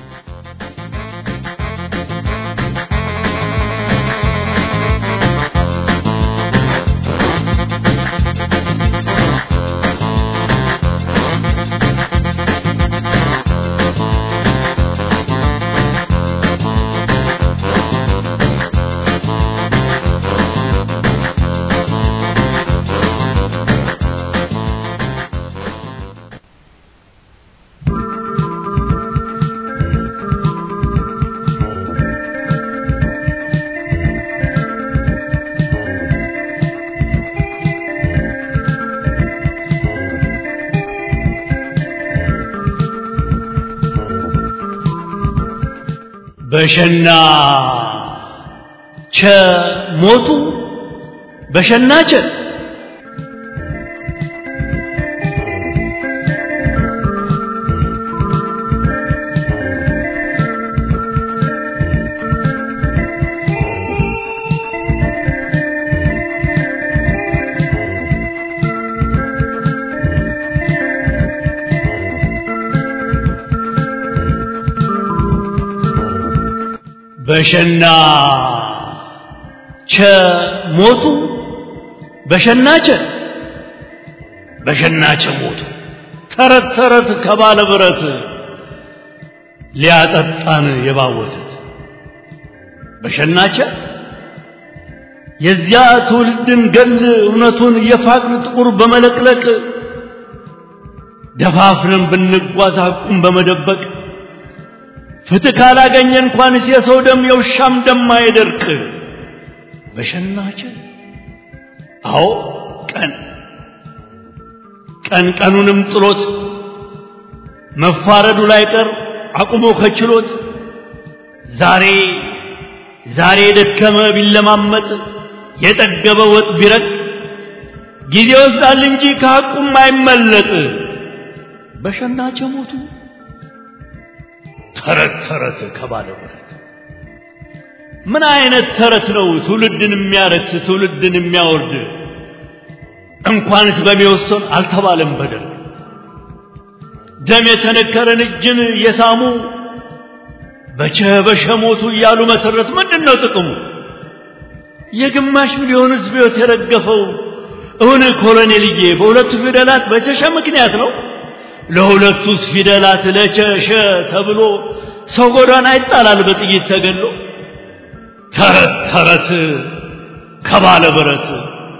በሸና ቸ ሞቱ በሸና ቸ በሸና ቸ ሞቱ በሸናቸ በሸናቸ ሞቱ ተረት ተረት ከባለ ብረት ሊያጠጣን የባወቱት በሸናቸ የዚያ ትውልድን ገል እውነቱን የፋቅን ጥቁር በመለቅለቅ ደፋፍረን ብንጓዝ ሐቁን በመደበቅ ፍትህ ካላገኘ እንኳንስ የሰው ደም የውሻም ደም አይደርቅ። በሸናቸ አዎ ቀን ቀን ቀኑንም ጥሎት መፋረዱ ላይ ቀር አቁሞ ከችሎት ዛሬ ዛሬ የደከመ ቢለማመጥ የጠገበ ወጥ ቢረቅ ጊዜ ይወስዳል እንጂ ከሐቁም አይመለጥ። በሸናቸ ሞቱ ተረት ተረት ከባለ ብረት ምን አይነት ተረት ነው ትውልድን የሚያረክስ ትውልድን የሚያወርድ? እንኳንስ በሚወሰን አልተባለም በደርግ ደም የተነከረን እጅን የሳሙ በቸ በሸ ሞቱ እያሉ መሰረት ምንድን ነው ጥቅሙ? የግማሽ ሚሊዮን ሕዝብ ሕይወት የረገፈው እውን ኮሎኔልዬ በሁለቱ ፊደላት በቸሸ ምክንያት ነው። ለሁለቱስ ፊደላት ለቸሸ ተብሎ ሰው ጎዳና ይጣላል በጥይት ተገሎ። ተረት ተረት ከባለ ብረት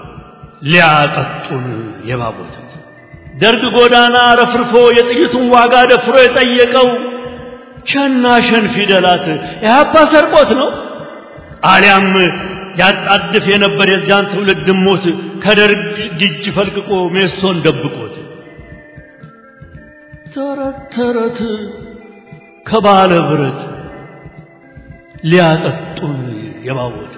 ሊያጠጡን የባቦት ደርግ ጎዳና ረፍርፎ የጥይቱን ዋጋ ደፍሮ የጠየቀው ሸና ሸን ፊደላት የሀፓ ሰርቆት ነው አሊያም ያጣድፍ የነበር የዚያን ትውልድ ሞት ከደርግ እጅ ፈልቅቆ ሜሶን ደብቆት ተረት ተረት ከባለ ብረት ሊያጠጡን የባቦት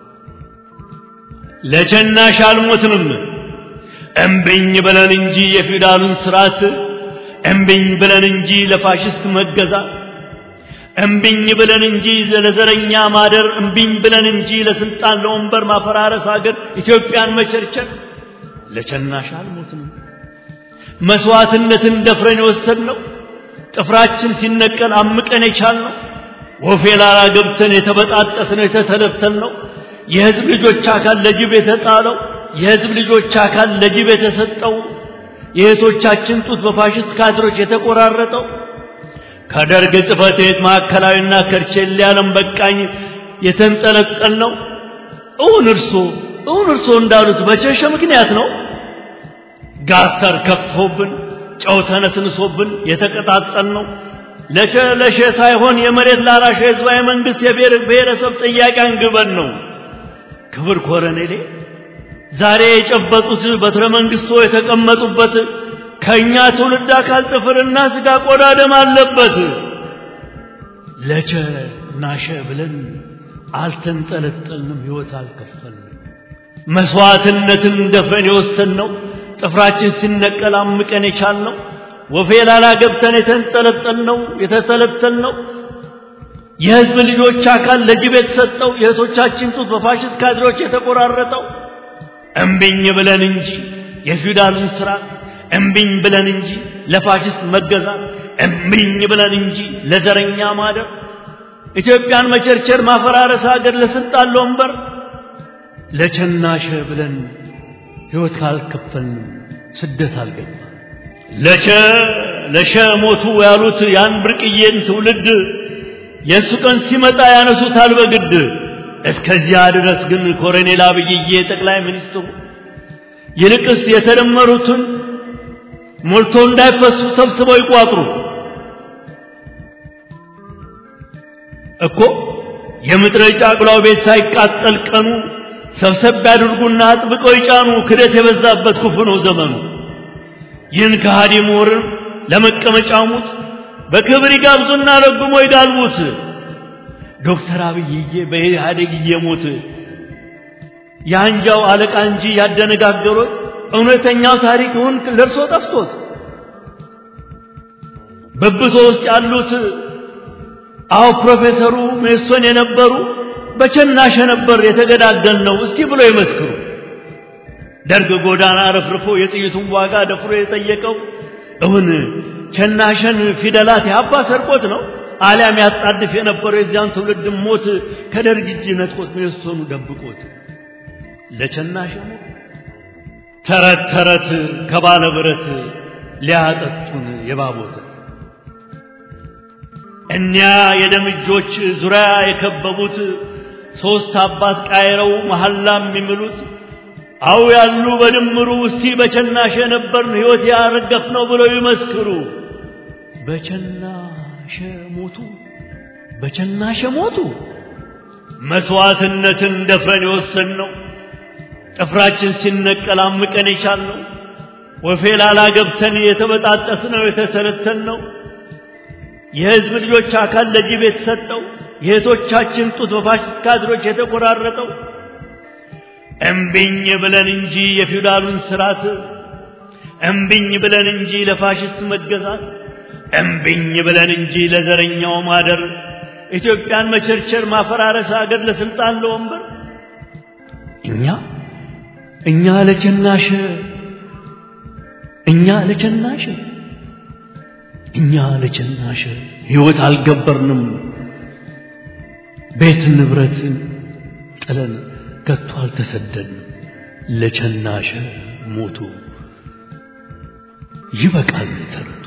ለቸናሽ አልሞትንም እምብኝ ብለን እንጂ የፊውዳሉን ስርዓት እምብኝ ብለን እንጂ ለፋሽስት መገዛት እምብኝ ብለን እንጂ ለዘረኛ ማደር እምብኝ ብለን እንጂ ለስልጣን ለወንበር ማፈራረስ ሀገር ኢትዮጵያን መቸርቸር ለቸናሽ አልሞትንም። መስዋዕትነትን ደፍረን የወሰድነው ጥፍራችን ሲነቀል አምቀን የቻልነው ወፌ ላላ ገብተን የተበጣጠስነው የተተለተልነው የህዝብ ልጆች አካል ለጅብ የተጣለው የህዝብ ልጆች አካል ለጅብ የተሰጠው የእህቶቻችን ጡት በፋሽስት ካድሮች የተቆራረጠው ከደርግ ጽሕፈት ቤት ማዕከላዊና ከርቼሌ ዓለም በቃኝ የተንጠለጠል ነው። እውን እርሶ እውን እርሶ እንዳሉት በቸሸ ምክንያት ነው። ጋስተር ከፍቶብን ጨው ተነስንሶብን የተቀጣጠል ነው። ለሸ ለሸ ሳይሆን የመሬት ላራሽ ህዝባዊ መንግስት የብሔር ብሔረሰብ ጥያቄ አንግበን ነው። ክብር ኮረኔሌ ዛሬ የጨበጡት በትረ መንግስቶ የተቀመጡበት ከእኛ ትውልድ አካል ጥፍርና ስጋ ቆዳ ደም አለበት። ለቸ ናሸ ብለን አልተንጠለጠልንም፣ ሕይወት አልከፈልንም። መስዋዕትነትን ደፍረን የወሰንነው ጥፍራችን ሲነቀል አምቀን የቻልነው ወፌ ላላ ገብተን የተንጠለጠልነው የተተለተልነው የህዝብ ልጆች አካል ለጅብ የተሰጠው የእህቶቻችን ጡት በፋሽስት ካድሬዎች የተቆራረጠው እምቢኝ ብለን እንጂ የፊውዳልን ስርዓት እምቢኝ ብለን እንጂ ለፋሽስት መገዛት እምቢኝ ብለን እንጂ ለዘረኛ ማደር ኢትዮጵያን መቸርቸር ማፈራረስ ሀገር ለስልጣን ለወንበር ለቸናሸ ብለን ሕይወት ካልከፈልንም ስደት አልገባ ለቸ ለሸ ሞቱ ያሉት ያን ብርቅዬን ትውልድ የእሱ ቀን ሲመጣ ያነሱታል በግድ እስከዚያ ድረስ ግን ኮሎኔል አብይዬ ጠቅላይ ሚኒስትሩ ይልቅስ የተደመሩትን ሞልቶ እንዳይፈሱ ሰብስበው ይቋጥሩ እኮ የምድረ ጫጉላው ቤት ሳይቃጠል ቀኑ ሰብሰብ ያድርጉና አጥብቀው ይጫኑ። ክደት የበዛበት ክፉ ነው ዘመኑ። ይህን ከሃዲ ምሁርን ለመቀመጫ ሙት በክብር ይጋብዙና ረግሞ ይጋልቡት። ዶክተር አብይዬ በኢህአዴግ እየሞት የአንጃው አለቃ እንጂ ያደነጋገሮት እውነተኛው ታሪክ ይሁን ለእርሶ ጠፍቶት በብቶ ውስጥ ያሉት አዎ ፕሮፌሰሩ ሜሶን የነበሩ በቸናሸ ነበር የተገዳደል ነው እስቲ ብሎ ይመስክሩ። ደርግ ጎዳና ረፍርፎ የጥይቱን ዋጋ ደፍሮ የጠየቀው እውን ቸናሸን ፊደላት ያባ ሰርቆት ነው አሊያም ያጣድፍ የነበረው የዚያን ትውልድ ሞት ከደርግ እጅ ነጥቆት ሜሶኑ ደብቆት ለቸናሸ ሞት ተረት ተረት ከባለ ብረት ሊያጠጡን የባቦት እኒያ የደም እጆች ዙሪያ የከበቡት ሦስት አባት ቃይረው መሐላ የሚምሉት አው ያሉ በድምሩ እስቲ በቸናሸ ነበርን ሕይወት ያረገፍ ነው ብለው ይመስክሩ። በቸናሸ ሞቱ፣ በቸናሸ ሞቱ። መስዋዕትነትን ደፍረን የወሰን ነው ጥፍራችን ሲነቀል አምቀን የቻልነው ወፌ ላላ ገብተን የተበጣጠስ ነው የተተለተል ነው የሕዝብ ልጆች አካል ለጅብ የተሰጠው የእህቶቻችን ጡት በፋሽስት ካድሮች የተቆራረጠው እምቢኝ ብለን እንጂ የፊውዳሉን ስርዓት እምቢኝ ብለን እንጂ ለፋሽስት መገዛት እምቢኝ ብለን እንጂ ለዘረኛው ማደር ኢትዮጵያን መቸርቸር፣ ማፈራረስ፣ አገር ለስልጣን ለወንበር እኛ እኛ ለቸናሽ እኛ ለቸናሽ እኛ ለቸናሽ ሕይወት አልገበርንም ቤት ንብረትን ጥለን ከቶ አልተሰደድንም ለቸናሽ ሞቱ ይበቃል ተረቱ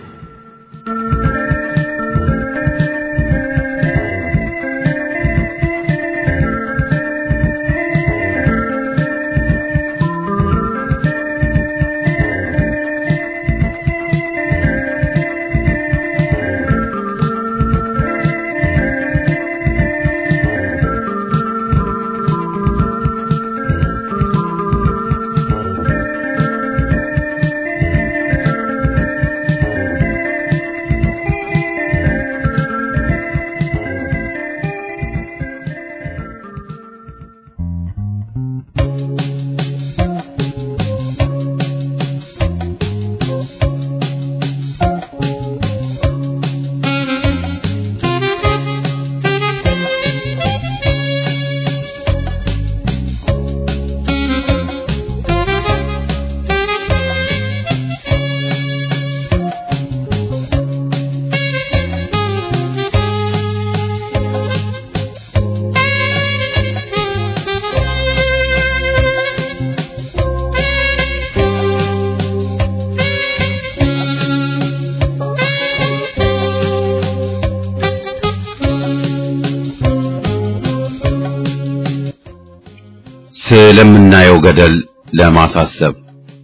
ስለምናየው ገደል ለማሳሰብ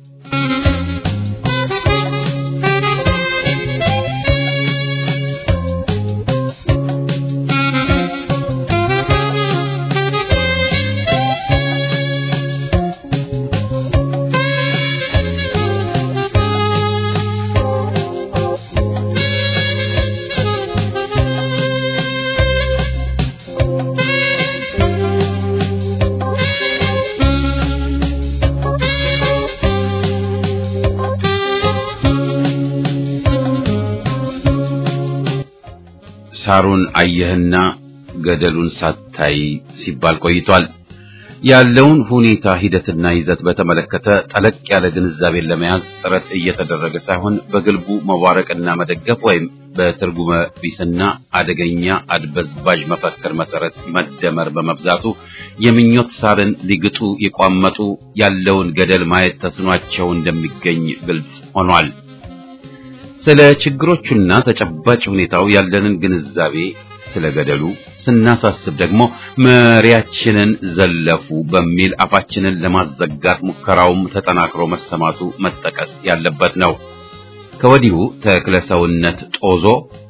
ሳሩን አየህና ገደሉን ሳታይ ሲባል ቆይቷል። ያለውን ሁኔታ ሂደትና ይዘት በተመለከተ ጠለቅ ያለ ግንዛቤን ለመያዝ ጥረት እየተደረገ ሳይሆን በግልቡ መዋረቅና መደገፍ ወይም በትርጉመ ቢስና አደገኛ አድበዝባዥ መፈክር መሰረት መደመር በመብዛቱ የምኞት ሳርን ሊግጡ የቋመጡ ያለውን ገደል ማየት ተስኗቸው እንደሚገኝ ግልጽ ሆኗል። ስለ ችግሮቹና ተጨባጭ ሁኔታው ያለንን ግንዛቤ ስለ ገደሉ ስናሳስብ ደግሞ መሪያችንን ዘለፉ በሚል አፋችንን ለማዘጋት ሙከራውም ተጠናክሮ መሰማቱ መጠቀስ ያለበት ነው። ከወዲሁ ተክለ ሰውነት ጦዞ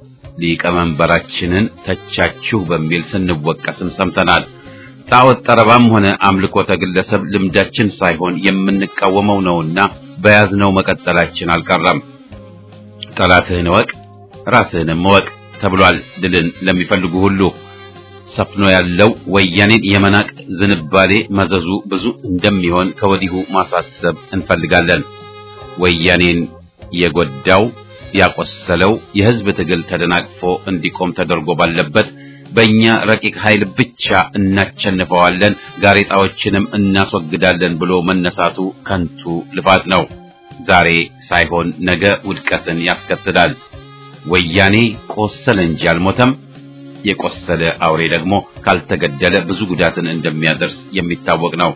ሊቀመንበራችንን ተቻችሁ በሚል ስንወቀስም ሰምተናል። ጣዖት ጠረባም ሆነ አምልኮተ ግለሰብ ልምዳችን ሳይሆን የምንቃወመው ነውና በያዝነው መቀጠላችን አልቀረም። ጠላትህን እወቅ ራስህንም እወቅ ተብሏል። ድልን ለሚፈልጉ ሁሉ ሰፍኖ ያለው ወያኔን የመናቅ ዝንባሌ መዘዙ ብዙ እንደሚሆን ከወዲሁ ማሳሰብ እንፈልጋለን። ወያኔን የጎዳው ያቆሰለው የህዝብ ትግል ተደናቅፎ እንዲቆም ተደርጎ ባለበት በእኛ ረቂቅ ኃይል ብቻ እናቸንፈዋለን፣ ጋሬጣዎችንም እናስወግዳለን ብሎ መነሳቱ ከንቱ ልፋት ነው። ዛሬ ሳይሆን ነገ ውድቀትን ያስከትላል። ወያኔ ቆሰለ እንጂ አልሞተም። የቆሰለ አውሬ ደግሞ ካልተገደለ ብዙ ጉዳትን እንደሚያደርስ የሚታወቅ ነው።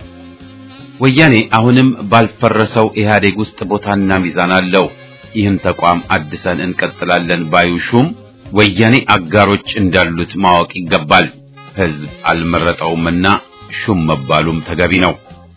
ወያኔ አሁንም ባልፈረሰው ኢህአዴግ ውስጥ ቦታና ሚዛን አለው። ይህን ተቋም አድሰን እንቀጥላለን ባዩ ሹም ወያኔ አጋሮች እንዳሉት ማወቅ ይገባል። ህዝብ አልመረጠውምና ሹም መባሉም ተገቢ ነው።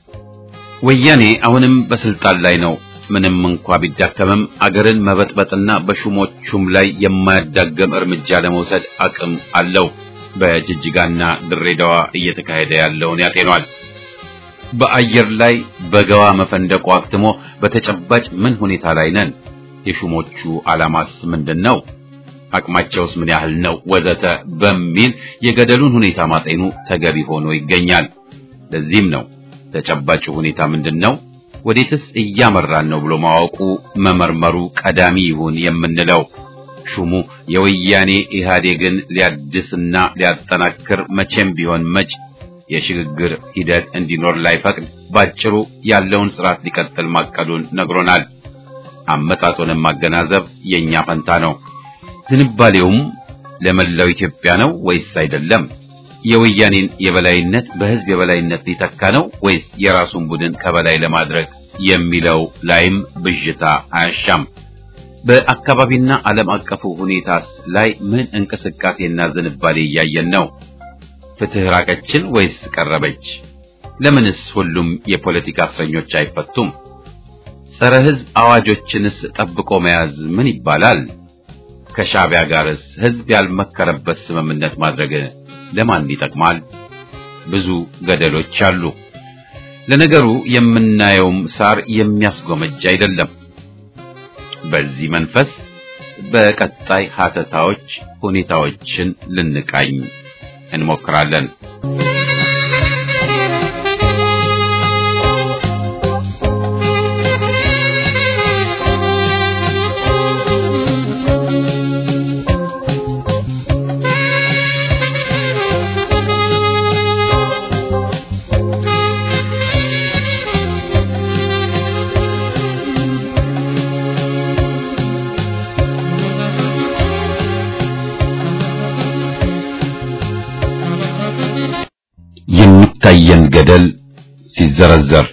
ወያኔ አሁንም በስልጣን ላይ ነው። ምንም እንኳ ቢዳከምም አገርን መበጥበጥና በሹሞቹም ላይ የማያዳገም እርምጃ ለመውሰድ አቅም አለው። በጅጅጋና ድሬዳዋ እየተካሄደ ያለውን ያጤኗል። በአየር ላይ በገዋ መፈንደቁ አክትሞ በተጨባጭ ምን ሁኔታ ላይ ነን? የሹሞቹ ዓላማስ ምንድን ነው? አቅማቸውስ ምን ያህል ነው? ወዘተ በሚል የገደሉን ሁኔታ ማጤኑ ተገቢ ሆኖ ይገኛል። ለዚህም ነው ተጨባጭ ሁኔታ ምንድን ነው? ወዴትስ እያመራን ነው ብሎ ማወቁ መመርመሩ ቀዳሚ ይሁን የምንለው። ሹሙ የወያኔ ኢህአዴግን ሊያድስና ሊያጠናክር መቼም ቢሆን መጭ የሽግግር ሂደት እንዲኖር ላይፈቅድ ባጭሩ ያለውን ስርዓት ሊቀጥል ማቀዱን ነግሮናል። አመጣጡንም ማገናዘብ የኛ ፈንታ ነው። ዝንባሌውም ለመላው ኢትዮጵያ ነው ወይስ አይደለም? የወያኔን የበላይነት በህዝብ የበላይነት ሊተካ ነው ወይስ የራሱን ቡድን ከበላይ ለማድረግ የሚለው ላይም ብዥታ አያሻም። በአካባቢና ዓለም አቀፉ ሁኔታስ ላይ ምን እንቅስቃሴና ዝንባሌ እያየን ነው? ፍትህ ራቀችን ወይስ ቀረበች? ለምንስ ሁሉም የፖለቲካ እስረኞች አይፈቱም? ጸረ ህዝብ አዋጆችንስ ጠብቆ መያዝ ምን ይባላል? ከሻዕቢያ ጋርስ ህዝብ ያልመከረበት ስምምነት ማድረግ ለማን ይጠቅማል? ብዙ ገደሎች አሉ። ለነገሩ የምናየውም ሳር የሚያስጎመጅ አይደለም። በዚህ መንፈስ በቀጣይ ሀተታዎች ሁኔታዎችን ልንቃኝ እንሞክራለን። የሚታየን ገደል ሲዘረዘር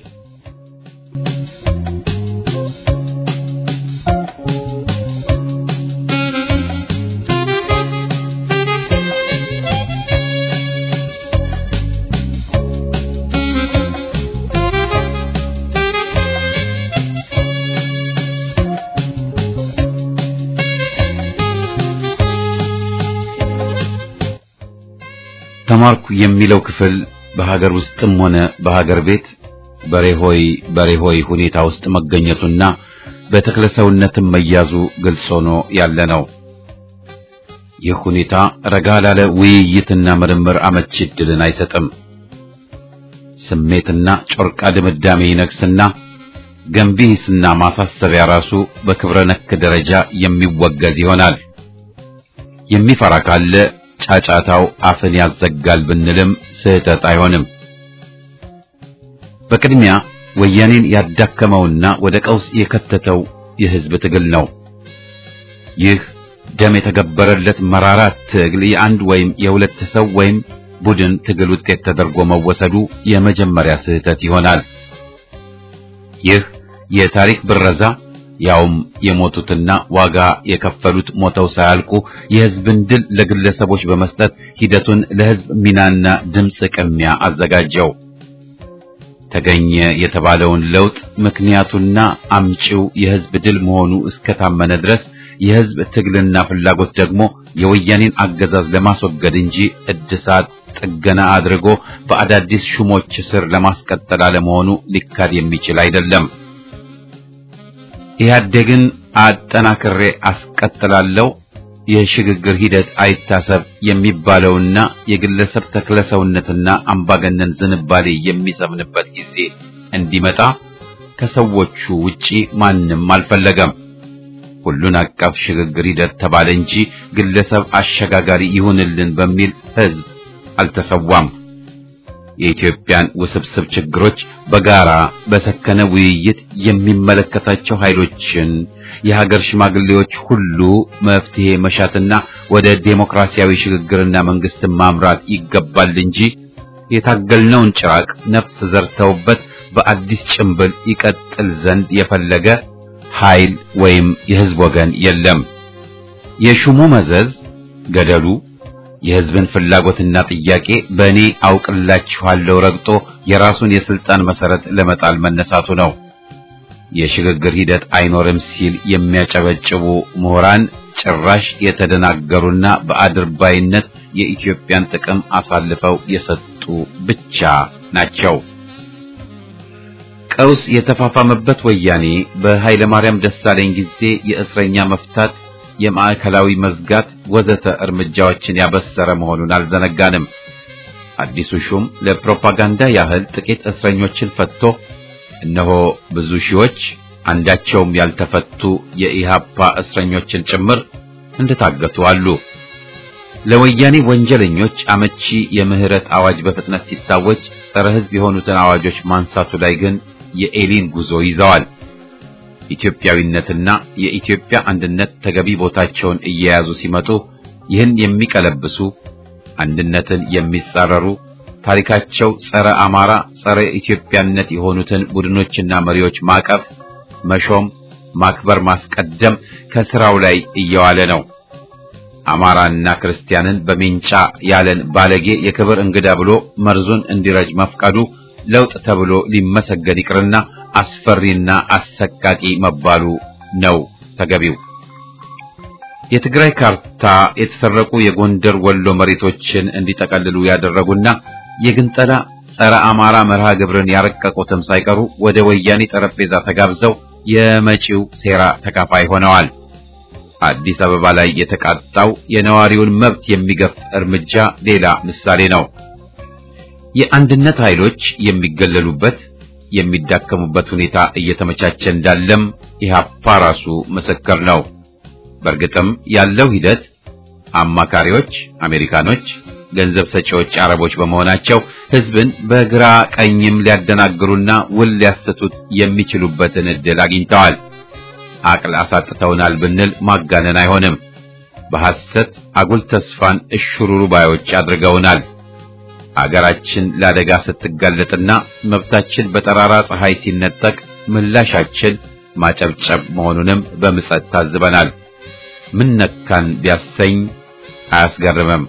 ተማርኩ የሚለው ክፍል በሀገር ውስጥም ሆነ በሀገር ቤት በሬሆይ በሬሆይ ሁኔታ ውስጥ መገኘቱና በተክለሰውነትም መያዙ ግልጽ ሆኖ ያለ ነው። ይህ ሁኔታ ረጋ ላለ ውይይትና ምርምር አመቺ ዕድልን አይሰጥም። ስሜትና ጮርቃ ድምዳሜ ይነግስና ገንቢ ሂስና ማሳሰቢያ ራሱ በክብረ ነክ ደረጃ የሚወገዝ ይሆናል። የሚፈራ ካለ ጫጫታው አፍን ያዘጋል ብንልም ስህተት አይሆንም። በቅድሚያ ወያኔን ያዳከመውና ወደ ቀውስ የከተተው የህዝብ ትግል ነው። ይህ ደም የተገበረለት መራራ ትግል የአንድ ወይም የሁለት ሰው ወይም ቡድን ትግል ውጤት ተደርጎ መወሰዱ የመጀመሪያ ስህተት ይሆናል። ይህ የታሪክ ብረዛ ያውም የሞቱትና ዋጋ የከፈሉት ሞተው ሳያልቁ የህዝብን ድል ለግለሰቦች በመስጠት ሂደቱን ለህዝብ ሚናና ድምፅ ቅሚያ አዘጋጀው። ተገኘ የተባለውን ለውጥ ምክንያቱና አምጪው የህዝብ ድል መሆኑ እስከታመነ ድረስ የህዝብ ትግልና ፍላጎት ደግሞ የወያኔን አገዛዝ ለማስወገድ እንጂ እድሳት ጥገና አድርጎ በአዳዲስ ሹሞች ስር ለማስቀጠል አለመሆኑ ሊካድ የሚችል አይደለም። ኢህአዴግን አጠናክሬ አስቀጥላለሁ የሽግግር ሂደት አይታሰብ የሚባለውና የግለሰብ ተክለሰውነትና አምባገነን ዝንባሌ የሚሰምንበት ጊዜ እንዲመጣ ከሰዎቹ ውጪ ማንም አልፈለገም። ሁሉን አቀፍ ሽግግር ሂደት ተባለ እንጂ ግለሰብ አሸጋጋሪ ይሁንልን በሚል ህዝብ አልተሰዋም። የኢትዮጵያን ውስብስብ ችግሮች በጋራ በሰከነ ውይይት የሚመለከታቸው ኃይሎችን የሀገር ሽማግሌዎች ሁሉ መፍትሄ መሻትና ወደ ዴሞክራሲያዊ ሽግግርና መንግስትን ማምራት ይገባል እንጂ የታገልነውን ጭራቅ ነፍስ ዘርተውበት በአዲስ ጭንብል ይቀጥል ዘንድ የፈለገ ኃይል ወይም የህዝብ ወገን የለም። የሹሙ መዘዝ ገደሉ የህዝብን ፍላጎትና ጥያቄ በእኔ አውቅላችኋለሁ ረግጦ የራሱን የስልጣን መሰረት ለመጣል መነሳቱ ነው። የሽግግር ሂደት አይኖርም ሲል የሚያጨበጭቡ ምሁራን ጭራሽ የተደናገሩና በአድርባይነት የኢትዮጵያን ጥቅም አሳልፈው የሰጡ ብቻ ናቸው። ቀውስ የተፋፋመበት ወያኔ በኃይለ ማርያም ደሳለኝ ጊዜ የእስረኛ መፍታት የማዕከላዊ መዝጋት ወዘተ እርምጃዎችን ያበሰረ መሆኑን አልዘነጋንም። አዲሱ ሹም ለፕሮፓጋንዳ ያህል ጥቂት እስረኞችን ፈትቶ እነሆ ብዙ ሺዎች አንዳቸውም ያልተፈቱ የኢሃፓ እስረኞችን ጭምር እንደታገቱ አሉ። ለወያኔ ወንጀለኞች አመቺ የምህረት አዋጅ በፍጥነት ሲታወጅ ጸረ ሕዝብ የሆኑትን አዋጆች ማንሳቱ ላይ ግን የኤሊን ጉዞ ይዘዋል። ኢትዮጵያዊነትና የኢትዮጵያ አንድነት ተገቢ ቦታቸውን እየያዙ ሲመጡ ይህን የሚቀለብሱ አንድነትን የሚጻረሩ ታሪካቸው ጸረ አማራ፣ ጸረ ኢትዮጵያነት የሆኑትን ቡድኖችና መሪዎች ማቀፍ፣ መሾም፣ ማክበር፣ ማስቀደም ከስራው ላይ እየዋለ ነው። አማራና ክርስቲያንን በሜንጫ ያለን ባለጌ የክብር እንግዳ ብሎ መርዙን እንዲረጅ መፍቀዱ ለውጥ ተብሎ ሊመሰገን ይቅርና አስፈሪና አሰቃቂ መባሉ ነው ተገቢው። የትግራይ ካርታ የተሰረቁ የጎንደር ወሎ መሬቶችን እንዲጠቀልሉ ያደረጉና የግንጠላ ጸረ አማራ መርሃ ግብርን ያረቀቁትም ሳይቀሩ ወደ ወያኔ ጠረጴዛ ተጋብዘው የመጪው ሴራ ተካፋይ ሆነዋል። አዲስ አበባ ላይ የተቃጣው የነዋሪውን መብት የሚገፍ እርምጃ ሌላ ምሳሌ ነው። የአንድነት ኃይሎች የሚገለሉበት የሚዳከሙበት ሁኔታ እየተመቻቸ እንዳለም ኢህአፓ ራሱ ምስክር ነው። በእርግጥም ያለው ሂደት አማካሪዎች አሜሪካኖች፣ ገንዘብ ሰጪዎች አረቦች በመሆናቸው ህዝብን በግራ ቀኝም ሊያደናግሩና ውል ሊያሰቱት የሚችሉበትን ዕድል አግኝተዋል። አቅል አሳጥተውናል ብንል ማጋነን አይሆንም። በሐሰት አጉል ተስፋን እሽሩሩ ባዮች አድርገውናል። አገራችን ለአደጋ ስትጋለጥና መብታችን በጠራራ ፀሐይ ሲነጠቅ ምላሻችን ማጨብጨብ መሆኑንም በምጸት ታዝበናል። ምን ነካን ቢያሰኝ አያስገርምም።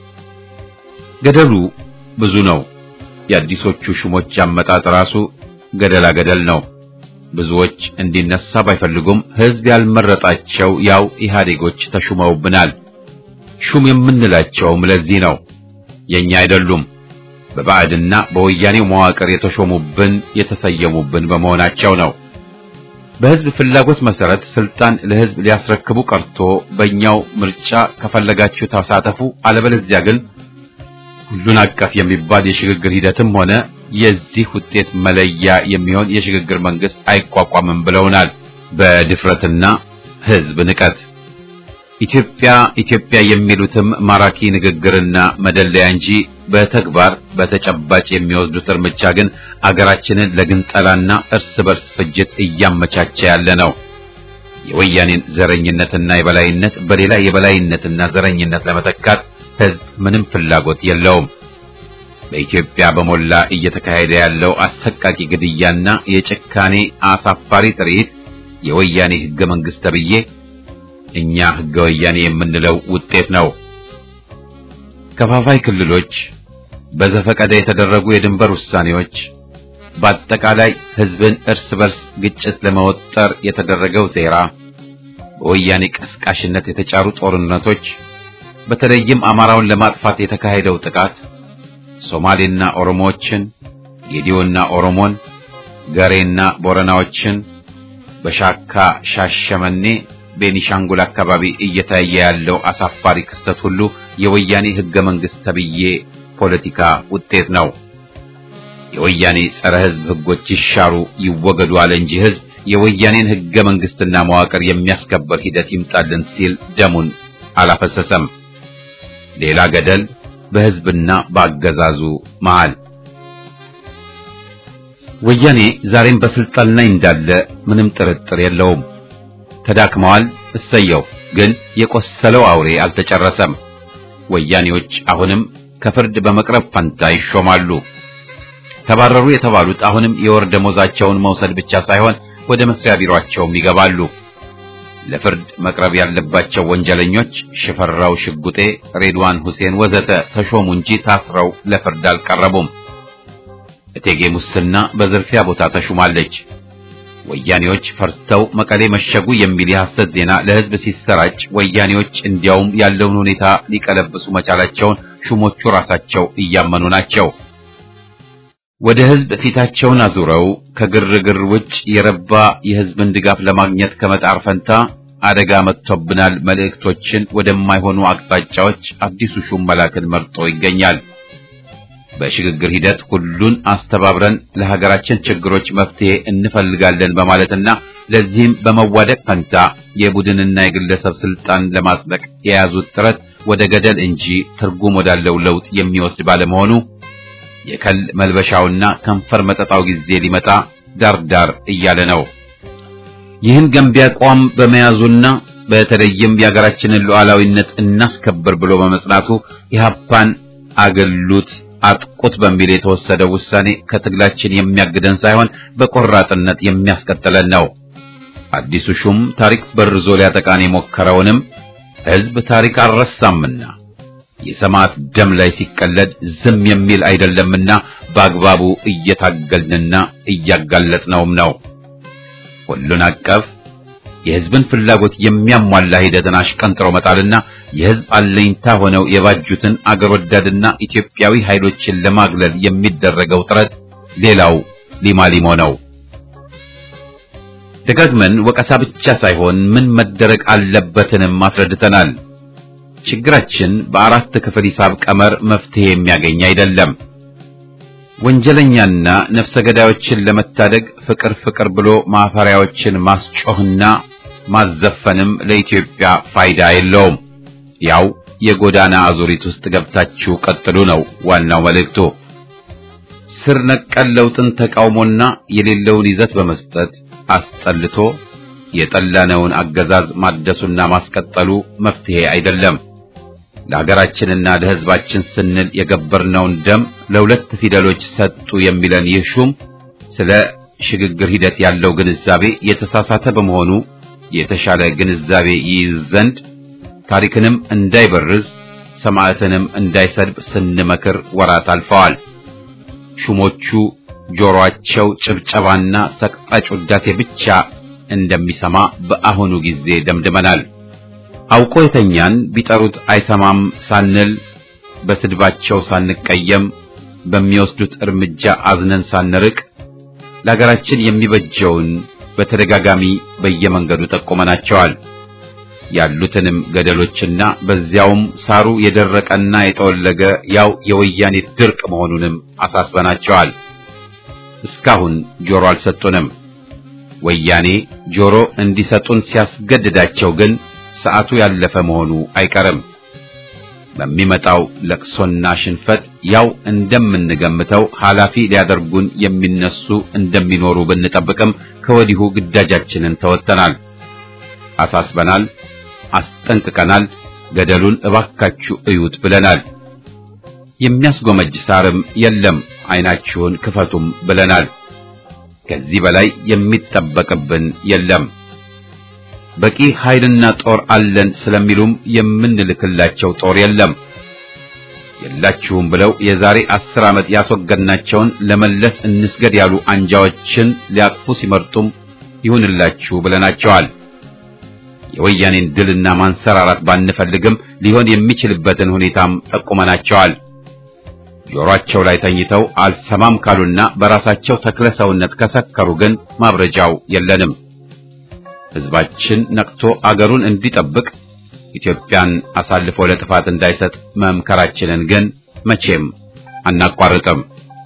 ገደሉ ብዙ ነው። የአዲሶቹ ሹሞች አመጣጥ ራሱ ገደላ ገደል ነው። ብዙዎች እንዲነሳ ባይፈልጉም ህዝብ ያልመረጣቸው ያው ኢህአዴጎች ተሹመውብናል። ሹም የምንላቸውም ለዚህ ነው። የኛ አይደሉም። በባዕድና በወያኔው መዋቅር የተሾሙብን የተሰየሙብን በመሆናቸው ነው። በህዝብ ፍላጎት መሰረት ስልጣን ለህዝብ ሊያስረክቡ ቀርቶ በእኛው ምርጫ ከፈለጋችሁ ተሳተፉ፣ አለበለዚያ ግን ሁሉን አቀፍ የሚባል የሽግግር ሂደትም ሆነ የዚህ ውጤት መለያ የሚሆን የሽግግር መንግስት አይቋቋምም ብለውናል። በድፍረትና ህዝብ ንቀት ኢትዮጵያ ኢትዮጵያ የሚሉትም ማራኪ ንግግርና መደለያ እንጂ በተግባር በተጨባጭ የሚወስዱት እርምጃ ግን አገራችንን ለግንጠላና እርስ በርስ ፍጅት እያመቻቸ ያለ ነው። የወያኔን ዘረኝነትና የበላይነት በሌላ የበላይነትና ዘረኝነት ለመተካት ህዝብ ምንም ፍላጎት የለውም። በኢትዮጵያ በሞላ እየተካሄደ ያለው አሰቃቂ ግድያና የጭካኔ አሳፋሪ ትርኢት የወያኔ ህገ መንግስት ተብዬ እኛ ህገ ወያኔ የምንለው ውጤት ነው። ከፋፋይ ክልሎች፣ በዘፈቀደ የተደረጉ የድንበር ውሳኔዎች፣ በአጠቃላይ ህዝብን እርስ በርስ ግጭት ለመወጠር የተደረገው ሴራ፣ በወያኔ ቀስቃሽነት የተጫሩ ጦርነቶች፣ በተለይም አማራውን ለማጥፋት የተካሄደው ጥቃት ሶማሌና ኦሮሞዎችን፣ ጌዲዮና ኦሮሞን፣ ገሬና ቦረናዎችን በሻካ ሻሸመኔ ቤኒሻንጉል አካባቢ እየታየ ያለው አሳፋሪ ክስተት ሁሉ የወያኔ ህገ መንግስት ተብዬ ፖለቲካ ውጤት ነው። የወያኔ ጸረ ህዝብ ህጎች ይሻሩ ይወገዱ አለ እንጂ ህዝብ የወያኔን ህገ መንግስትና መዋቅር የሚያስከበር ሂደት ይምጣልን ሲል ደሙን አላፈሰሰም። ሌላ ገደል በህዝብና በአገዛዙ መሃል። ወያኔ ዛሬም በስልጣን ላይ እንዳለ ምንም ጥርጥር የለውም። ተዳክመዋል። እሰየው። ግን የቆሰለው አውሬ አልተጨረሰም። ወያኔዎች አሁንም ከፍርድ በመቅረብ ፈንታ ይሾማሉ። ተባረሩ የተባሉት አሁንም የወር ደሞዛቸውን መውሰድ ብቻ ሳይሆን ወደ መስሪያ ቢሮአቸውም ይገባሉ። ለፍርድ መቅረብ ያለባቸው ወንጀለኞች ሽፈራው ሽጉጤ፣ ሬድዋን ሁሴን ወዘተ ተሾሙ እንጂ ታስረው ለፍርድ አልቀረቡም። እቴጌ ሙስና በዝርፊያ ቦታ ተሹማለች። ወያኔዎች ፈርተው መቀሌ መሸጉ የሚል የሐሰት ዜና ለህዝብ ሲሰራጭ ወያኔዎች እንዲያውም ያለውን ሁኔታ ሊቀለብሱ መቻላቸውን ሹሞቹ ራሳቸው እያመኑ ናቸው። ወደ ህዝብ ፊታቸውን አዙረው ከግርግር ውጭ የረባ የህዝብን ድጋፍ ለማግኘት ከመጣር ፈንታ አደጋ መጥቶብናል መልእክቶችን ወደማይሆኑ አቅጣጫዎች አዲሱ ሹም መላክን መርጦ ይገኛል። በሽግግር ሂደት ሁሉን አስተባብረን ለሀገራችን ችግሮች መፍትሄ እንፈልጋለን በማለትና ለዚህም በመዋደቅ ፈንታ የቡድንና የግለሰብ ስልጣን ለማጽደቅ የያዙት ጥረት ወደ ገደል እንጂ ትርጉም ወዳለው ለውጥ የሚወስድ ባለመሆኑ የከል መልበሻውና ከንፈር መጠጣው ጊዜ ሊመጣ ዳርዳር እያለ ነው። ይህን ገንቢ አቋም በመያዙና በተለይም የሀገራችንን ሉዓላዊነት እናስከብር ብሎ በመጽናቱ ኢህአፓን አገሉት አጥቁት በሚል የተወሰደው ውሳኔ ከትግላችን የሚያግደን ሳይሆን በቆራጥነት የሚያስቀጥለን ነው። አዲሱ ሹም ታሪክ በርዞ ሊያጠቃን የሞከረውንም ሕዝብ ታሪክ አልረሳምና የሰማዕት ደም ላይ ሲቀለድ ዝም የሚል አይደለምና በአግባቡ እየታገልንና እያጋለጥነውም ነው። ሁሉን አቀፍ የሕዝብን ፍላጎት የሚያሟላ ሂደትን አሽቀንጥሮ መጣልና የሕዝብ አለኝታ ሆነው የባጁትን አገር ወዳድና ኢትዮጵያዊ ኃይሎችን ለማግለል የሚደረገው ጥረት ሌላው ሊማሊሞ ነው። ደጋግመን ወቀሳ ብቻ ሳይሆን ምን መደረግ አለበትንም አስረድተናል። ችግራችን በአራት ክፍል ሂሳብ ቀመር መፍትሄ የሚያገኝ አይደለም። ወንጀለኛና ነፍሰ ገዳዮችን ለመታደግ ፍቅር ፍቅር ብሎ ማፈሪያዎችን ማስጮህና ማዘፈንም ለኢትዮጵያ ፋይዳ የለውም። ያው የጎዳና አዙሪት ውስጥ ገብታችሁ ቀጥሉ ነው ዋናው መልእክቱ። ስር ነቀል ለውጥን ተቃውሞና የሌለውን ይዘት በመስጠት አስጠልቶ የጠላነውን አገዛዝ ማደሱና ማስቀጠሉ መፍትሄ አይደለም። ለሀገራችንና ለሕዝባችን ስንል የገበርነውን ደም ለሁለት ፊደሎች ሰጡ የሚለን ይህ ሹም ስለ ሽግግር ሂደት ያለው ግንዛቤ የተሳሳተ በመሆኑ የተሻለ ግንዛቤ ይይዝ ዘንድ ታሪክንም እንዳይበርዝ ሰማዕትንም እንዳይሰድብ ስንመክር ወራት አልፈዋል። ሹሞቹ ጆሮአቸው ጭብጨባና ሰቅጣጭ ውዳሴ ብቻ እንደሚሰማ በአሁኑ ጊዜ ደምድመናል። አውቆ የተኛን ቢጠሩት አይሰማም ሳንል በስድባቸው ሳንቀየም በሚወስዱት እርምጃ አዝነን ሳንርቅ ለሀገራችን የሚበጀውን በተደጋጋሚ በየመንገዱ ጠቁመናቸዋል። ያሉትንም ገደሎችና በዚያውም ሳሩ የደረቀና የጠወለገ ያው የወያኔ ድርቅ መሆኑንም አሳስበናቸዋል። እስካሁን ጆሮ አልሰጡንም። ወያኔ ጆሮ እንዲሰጡን ሲያስገድዳቸው ግን ሰዓቱ ያለፈ መሆኑ አይቀርም። በሚመጣው ለቅሶና ሽንፈት ያው እንደምንገምተው ኃላፊ ሊያደርጉን የሚነሱ እንደሚኖሩ ብንጠብቅም ከወዲሁ ግዳጃችንን ተወጥተናል፣ አሳስበናል፣ አስጠንቅቀናል። ገደሉን እባካችሁ እዩት ብለናል። የሚያስጎመጅ ሳርም የለም፣ ዓይናችሁን ክፈቱም ብለናል። ከዚህ በላይ የሚጠበቅብን የለም። በቂ ኃይልና ጦር አለን ስለሚሉም የምንልክላቸው ጦር የለም። የላችሁም ብለው የዛሬ አስር ዓመት ያስወገድናቸውን ለመለስ እንስገድ ያሉ አንጃዎችን ሊያቅፉ ሲመርጡም ይሁንላችሁ ብለናቸዋል። የወያኔን ድልና ማንሰራራት ባንፈልግም ሊሆን የሚችልበትን ሁኔታም ጠቁመናቸዋል። ጆሮአቸው ላይ ተኝተው አልሰማም ካሉና በራሳቸው ተክለ ሰውነት ከሰከሩ ግን ማብረጃው የለንም። ሕዝባችን ነቅቶ አገሩን እንዲጠብቅ ኢትዮጵያን አሳልፎ ለጥፋት እንዳይሰጥ መምከራችንን ግን መቼም አናቋርጥም።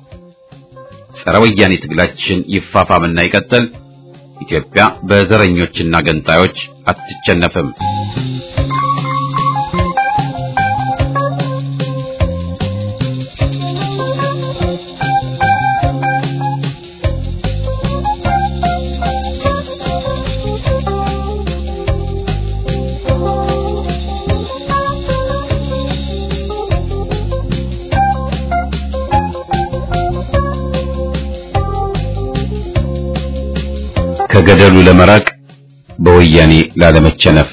ጸረ ወያኔ ትግላችን ይፋፋምና ይቀጥል። ኢትዮጵያ በዘረኞችና ገንጣዮች አትቸነፍም። ከገደሉ ለመራቅ በወያኔ ላለመቸነፍ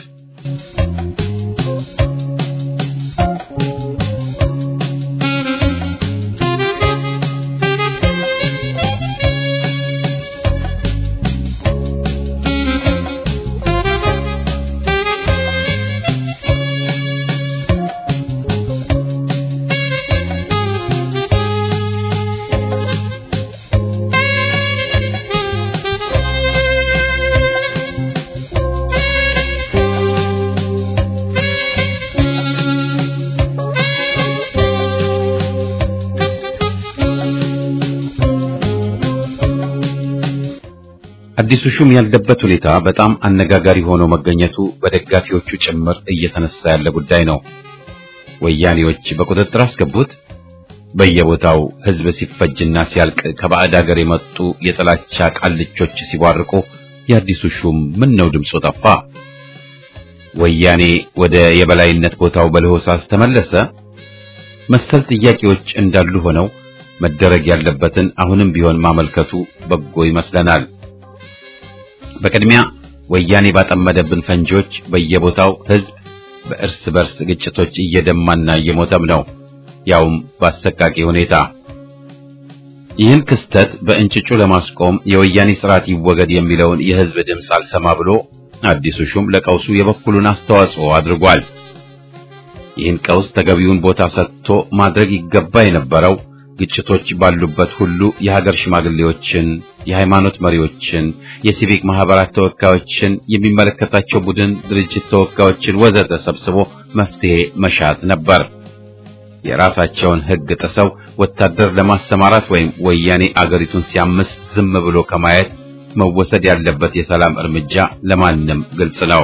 አዲሱ ሹም ያለበት ሁኔታ በጣም አነጋጋሪ ሆኖ መገኘቱ በደጋፊዎቹ ጭምር እየተነሳ ያለ ጉዳይ ነው። ወያኔዎች በቁጥጥር አስገቡት። በየቦታው ህዝብ ሲፈጅና ሲያልቅ ከባዕድ ሀገር የመጡ የጥላቻ ቃልቾች ሲቧርቁ የአዲሱ ሹም ምን ነው ድምፁ ጠፋ? ወያኔ ወደ የበላይነት ቦታው በለሆሳስ ተመለሰ? መሰል ጥያቄዎች እንዳሉ ሆነው መደረግ ያለበትን አሁንም ቢሆን ማመልከቱ በጎ ይመስለናል። በቅድሚያ ወያኔ ባጠመደብን ፈንጂዎች በየቦታው ህዝብ በእርስ በርስ ግጭቶች እየደማና እየሞተም ነው፣ ያውም በአሰቃቂ ሁኔታ። ይህን ክስተት በእንጭጩ ለማስቆም የወያኔ ስርዓት ይወገድ የሚለውን የህዝብ ድምፅ አልሰማ ብሎ አዲሱ ሹም ለቀውሱ የበኩሉን አስተዋጽኦ አድርጓል። ይህን ቀውስ ተገቢውን ቦታ ሰጥቶ ማድረግ ይገባ የነበረው ግጭቶች ባሉበት ሁሉ የሀገር ሽማግሌዎችን፣ የሃይማኖት መሪዎችን፣ የሲቪክ ማህበራት ተወካዮችን፣ የሚመለከታቸው ቡድን ድርጅት ተወካዮችን ወዘተ ሰብስቦ መፍትሄ መሻት ነበር። የራሳቸውን ህግ ጥሰው ወታደር ለማሰማራት ወይም ወያኔ አገሪቱን ሲያምስ ዝም ብሎ ከማየት መወሰድ ያለበት የሰላም እርምጃ ለማንም ግልጽ ነው።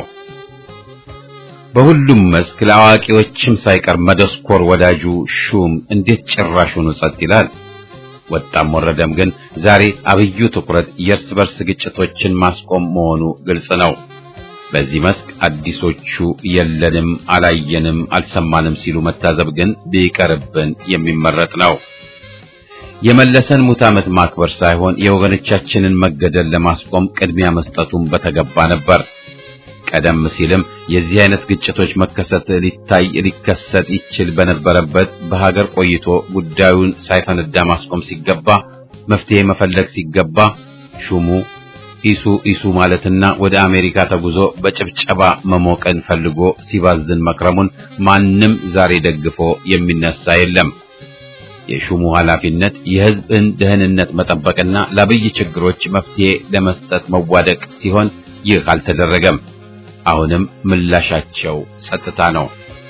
በሁሉም መስክ ለአዋቂዎችም ሳይቀር መደስኮር ወዳጁ ሹም እንዴት ጭራሹኑ ጸጥ ይላል? ወጣም ወረደም ግን ዛሬ አብዩ ትኩረት የእርስ በርስ ግጭቶችን ማስቆም መሆኑ ግልጽ ነው። በዚህ መስክ አዲሶቹ የለንም፣ አላየንም፣ አልሰማንም ሲሉ መታዘብ ግን ቢቀርብን የሚመረጥ ነው። የመለሰን ሙት ዓመት ማክበር ሳይሆን የወገኖቻችንን መገደል ለማስቆም ቅድሚያ መስጠቱን በተገባ ነበር። ቀደም ሲልም የዚህ አይነት ግጭቶች መከሰት ሊታይ ሊከሰት ይችል በነበረበት በሀገር ቆይቶ ጉዳዩን ሳይፈነዳ ማስቆም ሲገባ መፍትሄ መፈለግ ሲገባ ሹሙ ኢሱ ኢሱ ማለትና ወደ አሜሪካ ተጉዞ በጭብጨባ መሞቀን ፈልጎ ሲባዝን መክረሙን ማንም ዛሬ ደግፎ የሚነሳ የለም። የሹሙ ኃላፊነት የሕዝብን ደህንነት መጠበቅና ለአብይ ችግሮች መፍትሄ ለመስጠት መዋደቅ ሲሆን ይህ አልተደረገም። አሁንም ምላሻቸው ጸጥታ ነው።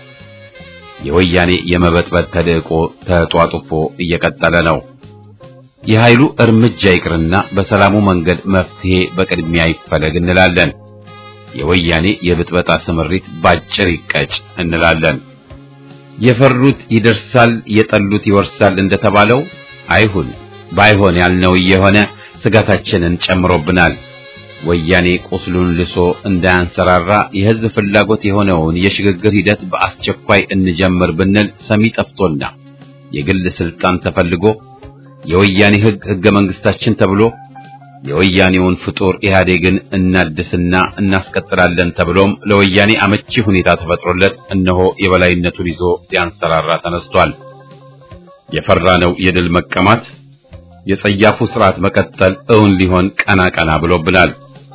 የወያኔ የመበጥበጥ ተልዕቆ ተጧጡፎ እየቀጠለ ነው። የኃይሉ እርምጃ ይቅርና በሰላሙ መንገድ መፍትሄ በቅድሚያ ይፈለግ እንላለን። የወያኔ የብጥበጣ ስምሪት ባጭር ይቀጭ እንላለን። የፈሩት ይደርሳል፣ የጠሉት ይወርሳል እንደተባለው አይሁን። ባይሆን ያልነው እየሆነ ስጋታችንን ጨምሮብናል። ወያኔ ቁስሉን ልሶ እንዳያንሰራራ የሕዝብ ፍላጎት የሆነውን የሽግግር ሂደት በአስቸኳይ እንጀምር ብንል ሰሚ ጠፍቶና የግል ስልጣን ተፈልጎ የወያኔ ሕግ ሕገ መንግስታችን ተብሎ የወያኔውን ፍጡር ኢህአዴግን እናድስና እናስቀጥላለን ተብሎም ለወያኔ አመቺ ሁኔታ ተፈጥሮለት እነሆ የበላይነቱን ይዞ ሊያንሰራራ ተነስቷል። የፈራነው የድል መቀማት የጸያፉ ስርዓት መቀጠል እውን ሊሆን ቀና ቀና ብሎብናል።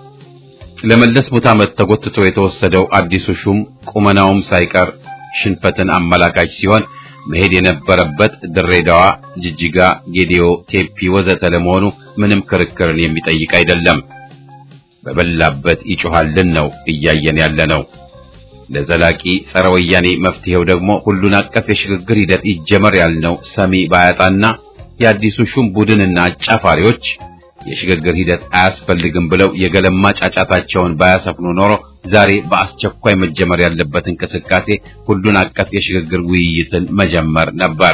ለመለስ ሙት ዓመት ተጎትቶ የተወሰደው አዲሱ ሹም ቁመናውም ሳይቀር ሽንፈትን አመላካች ሲሆን መሄድ የነበረበት ድሬዳዋ፣ ጅጅጋ፣ ጌዲዮ፣ ቴፒ ወዘተ ለመሆኑ ምንም ክርክርን የሚጠይቅ አይደለም። በበላበት ይጮሃልን ነው እያየን ያለ ነው። ለዘላቂ ጸረ ወያኔ መፍትሄው ደግሞ ሁሉን አቀፍ የሽግግር ሂደት ይጀመር ያልነው ሰሚ ባያጣና የአዲሱ ሹም ቡድንና አጫፋሪዎች የሽግግር ሂደት አያስፈልግም ብለው የገለማ ጫጫታቸውን ባያሰፍኑ ኖሮ ዛሬ በአስቸኳይ መጀመር ያለበት እንቅስቃሴ ሁሉን አቀፍ የሽግግር ውይይትን መጀመር ነበር።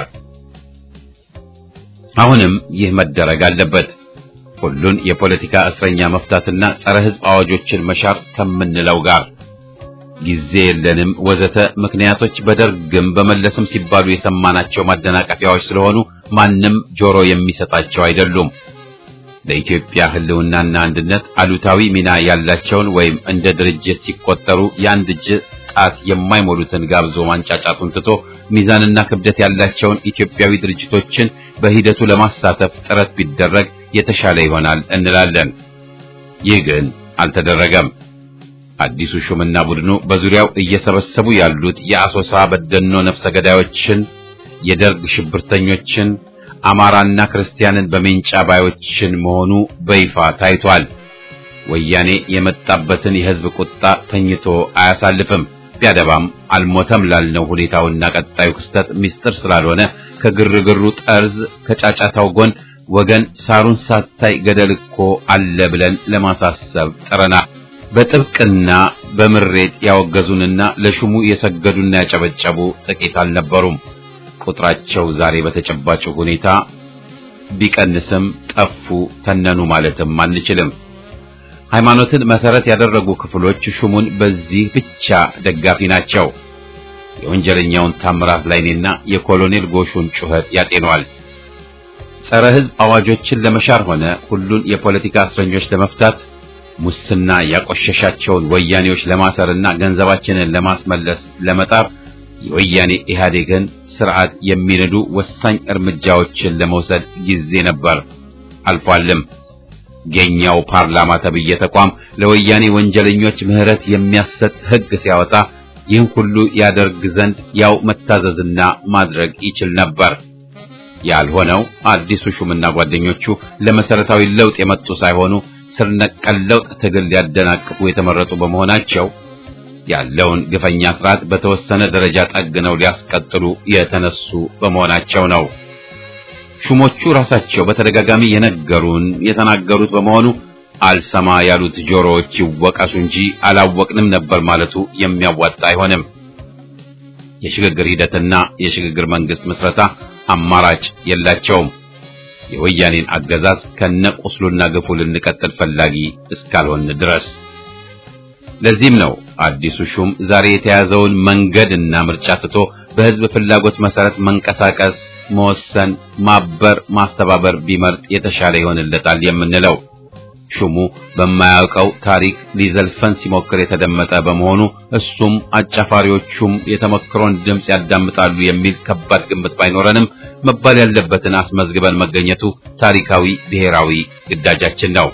አሁንም ይህ መደረግ አለበት። ሁሉን የፖለቲካ እስረኛ መፍታትና ጸረ ሕዝብ አዋጆችን መሻር ከምንለው ጋር ጊዜ የለንም ወዘተ ምክንያቶች በደርግም በመለስም ሲባሉ የሰማናቸው ማደናቀፊያዎች ስለሆኑ ማንም ጆሮ የሚሰጣቸው አይደሉም። ለኢትዮጵያ ሕልውናና አንድነት አሉታዊ ሚና ያላቸውን ወይም እንደ ድርጅት ሲቆጠሩ የአንድ እጅ ጣት የማይሞሉትን ጋብዞ ማንጫጫቱን ትቶ ሚዛንና ክብደት ያላቸውን ኢትዮጵያዊ ድርጅቶችን በሂደቱ ለማሳተፍ ጥረት ቢደረግ የተሻለ ይሆናል እንላለን። ይህ ግን አልተደረገም። አዲሱ ሹምና ቡድኑ በዙሪያው እየሰበሰቡ ያሉት የአሶሳ በደኖ ነፍሰ ገዳዮችን፣ የደርግ ሽብርተኞችን አማራና ክርስቲያንን በሜንጫ ባዮችን መሆኑ በይፋ ታይቷል። ወያኔ የመጣበትን የሕዝብ ቁጣ ተኝቶ አያሳልፍም። ቢያደባም አልሞተም ላልነው ሁኔታውና ቀጣዩ ክስተት ምስጢር ስላልሆነ ከግርግሩ ጠርዝ ከጫጫታው ጎን ወገን ሳሩን ሳታይ ገደል እኮ አለ ብለን ለማሳሰብ ጥረናል። በጥብቅና በምሬት ያወገዙንና ለሹሙ የሰገዱና ያጨበጨቡ ጥቂት አልነበሩም። ቁጥራቸው ዛሬ በተጨባጭ ሁኔታ ቢቀንስም ጠፉ፣ ተነኑ ማለትም አንችልም። ሃይማኖትን መሰረት ያደረጉ ክፍሎች ሹሙን በዚህ ብቻ ደጋፊ ናቸው። የወንጀለኛውን ታምራት ላይኔና የኮሎኔል ጎሹን ጩኸት ያጤኗል። ጸረ ሕዝብ አዋጆችን ለመሻር ሆነ ሁሉን የፖለቲካ እስረኞች ለመፍታት ሙስና ያቆሸሻቸውን ወያኔዎች ለማሰርና ገንዘባችንን ለማስመለስ ለመጣር የወያኔ ኢህአዴግን ስርዓት የሚነዱ ወሳኝ እርምጃዎችን ለመውሰድ ጊዜ ነበር፣ አልፏልም። የኛው ፓርላማ ተብዬ ተቋም ለወያኔ ወንጀለኞች ምህረት የሚያሰጥ ሕግ ሲያወጣ ይህን ሁሉ ያደርግ ዘንድ ያው መታዘዝና ማድረግ ይችል ነበር። ያልሆነው አዲሱ ሹምና ጓደኞቹ ለመሰረታዊ ለውጥ የመጡ ሳይሆኑ ስር ነቀል ለውጥ ትግል ሊያደናቅፉ የተመረጡ በመሆናቸው ያለውን ግፈኛ ስርዓት በተወሰነ ደረጃ ጠግነው ሊያስቀጥሉ የተነሱ በመሆናቸው ነው። ሹሞቹ ራሳቸው በተደጋጋሚ የነገሩን የተናገሩት በመሆኑ አልሰማ ያሉት ጆሮዎች ይወቀሱ እንጂ አላወቅንም ነበር ማለቱ የሚያዋጣ አይሆንም። የሽግግር ሂደትና የሽግግር መንግስት ምስረታ አማራጭ የላቸውም። የወያኔን አገዛዝ ከነቁስሉና ግፉ ልንቀጥል ፈላጊ እስካልሆን ድረስ። ለዚህም ነው አዲሱ ሹም ዛሬ የተያዘውን መንገድና ምርጫ ትቶ በህዝብ ፍላጎት መሰረት መንቀሳቀስ፣ መወሰን፣ ማበር፣ ማስተባበር ቢመርጥ የተሻለ ይሆንለታል የምንለው። ሹሙ በማያውቀው ታሪክ ሊዘልፈን ሲሞክር የተደመጠ በመሆኑ እሱም አጫፋሪዎቹም የተመክሮን ድምፅ ያዳምጣሉ የሚል ከባድ ግምት ባይኖረንም መባል ያለበትን አስመዝግበን መገኘቱ ታሪካዊ ብሔራዊ ግዳጃችን ነው።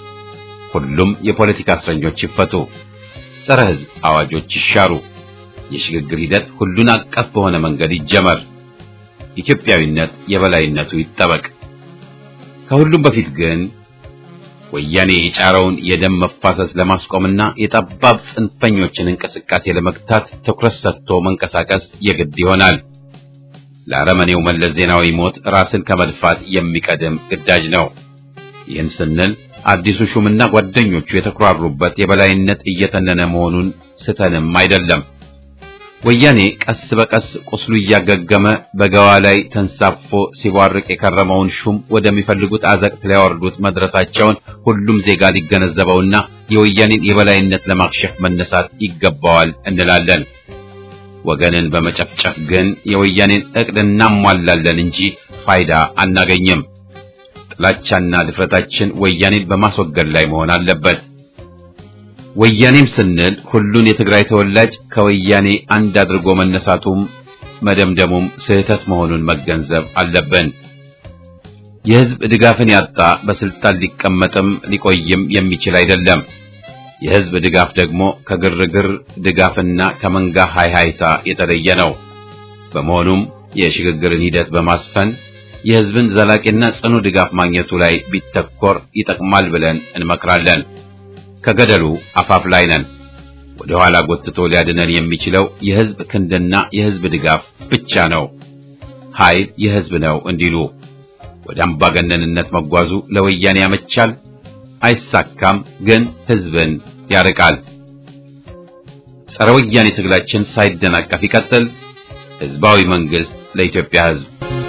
ሁሉም የፖለቲካ እስረኞች ይፈቱ፣ ጸረ ህዝብ አዋጆች ይሻሩ፣ የሽግግር ሂደት ሁሉን አቀፍ በሆነ መንገድ ይጀመር፣ ኢትዮጵያዊነት የበላይነቱ ይጠበቅ። ከሁሉም በፊት ግን ወያኔ የጫረውን የደም መፋሰስ ለማስቆምና የጠባብ ጽንፈኞችን እንቅስቃሴ ለመግታት ትኩረት ሰጥቶ መንቀሳቀስ የግድ ይሆናል። ለአረመኔው መለስ ዜናዊ ሞት ራስን ከመድፋት የሚቀድም ግዳጅ ነው። ይህን ስንል አዲሱ ሹምና ጓደኞቹ የተኩራሩበት የበላይነት እየተነነ መሆኑን ስተንም አይደለም። ወያኔ ቀስ በቀስ ቁስሉ እያገገመ በገዋ ላይ ተንሳፎ ሲቧርቅ የከረመውን ሹም ወደሚፈልጉት አዘቅት ሊያወርዱት መድረሳቸውን ሁሉም ዜጋ ሊገነዘበውና የወያኔን የበላይነት ለማክሸፍ መነሳት ይገባዋል እንላለን። ወገንን በመጨፍጨፍ ግን የወያኔን እቅድ እናሟላለን እንጂ ፋይዳ አናገኝም። ጥላቻና ድፍረታችን ወያኔን በማስወገድ ላይ መሆን አለበት። ወያኔም ስንል ሁሉን የትግራይ ተወላጅ ከወያኔ አንድ አድርጎ መነሳቱም መደምደሙም ስህተት መሆኑን መገንዘብ አለብን። የሕዝብ ድጋፍን ያጣ በስልጣን ሊቀመጥም ሊቆይም የሚችል አይደለም። የሕዝብ ድጋፍ ደግሞ ከግርግር ድጋፍና ከመንጋ ሃይሃይታ የተለየ ነው። በመሆኑም የሽግግርን ሂደት በማስፈን የሕዝብን ዘላቂና ጽኑ ድጋፍ ማግኘቱ ላይ ቢተኮር ይጠቅማል ብለን እንመክራለን። ከገደሉ አፋፍ ላይ ነን። ወደ ኋላ ጎትቶ ሊያድነን የሚችለው የሕዝብ ክንድና የሕዝብ ድጋፍ ብቻ ነው። ኃይል የሕዝብ ነው እንዲሉ ወደ አምባገነንነት መጓዙ ለወያኔ ያመቻል፣ አይሳካም፣ ግን ሕዝብን ያርቃል። ጸረ ወያኔ ትግላችን ሳይደናቀፍ ይቀጥል። ሕዝባዊ መንግስት ለኢትዮጵያ ሕዝብ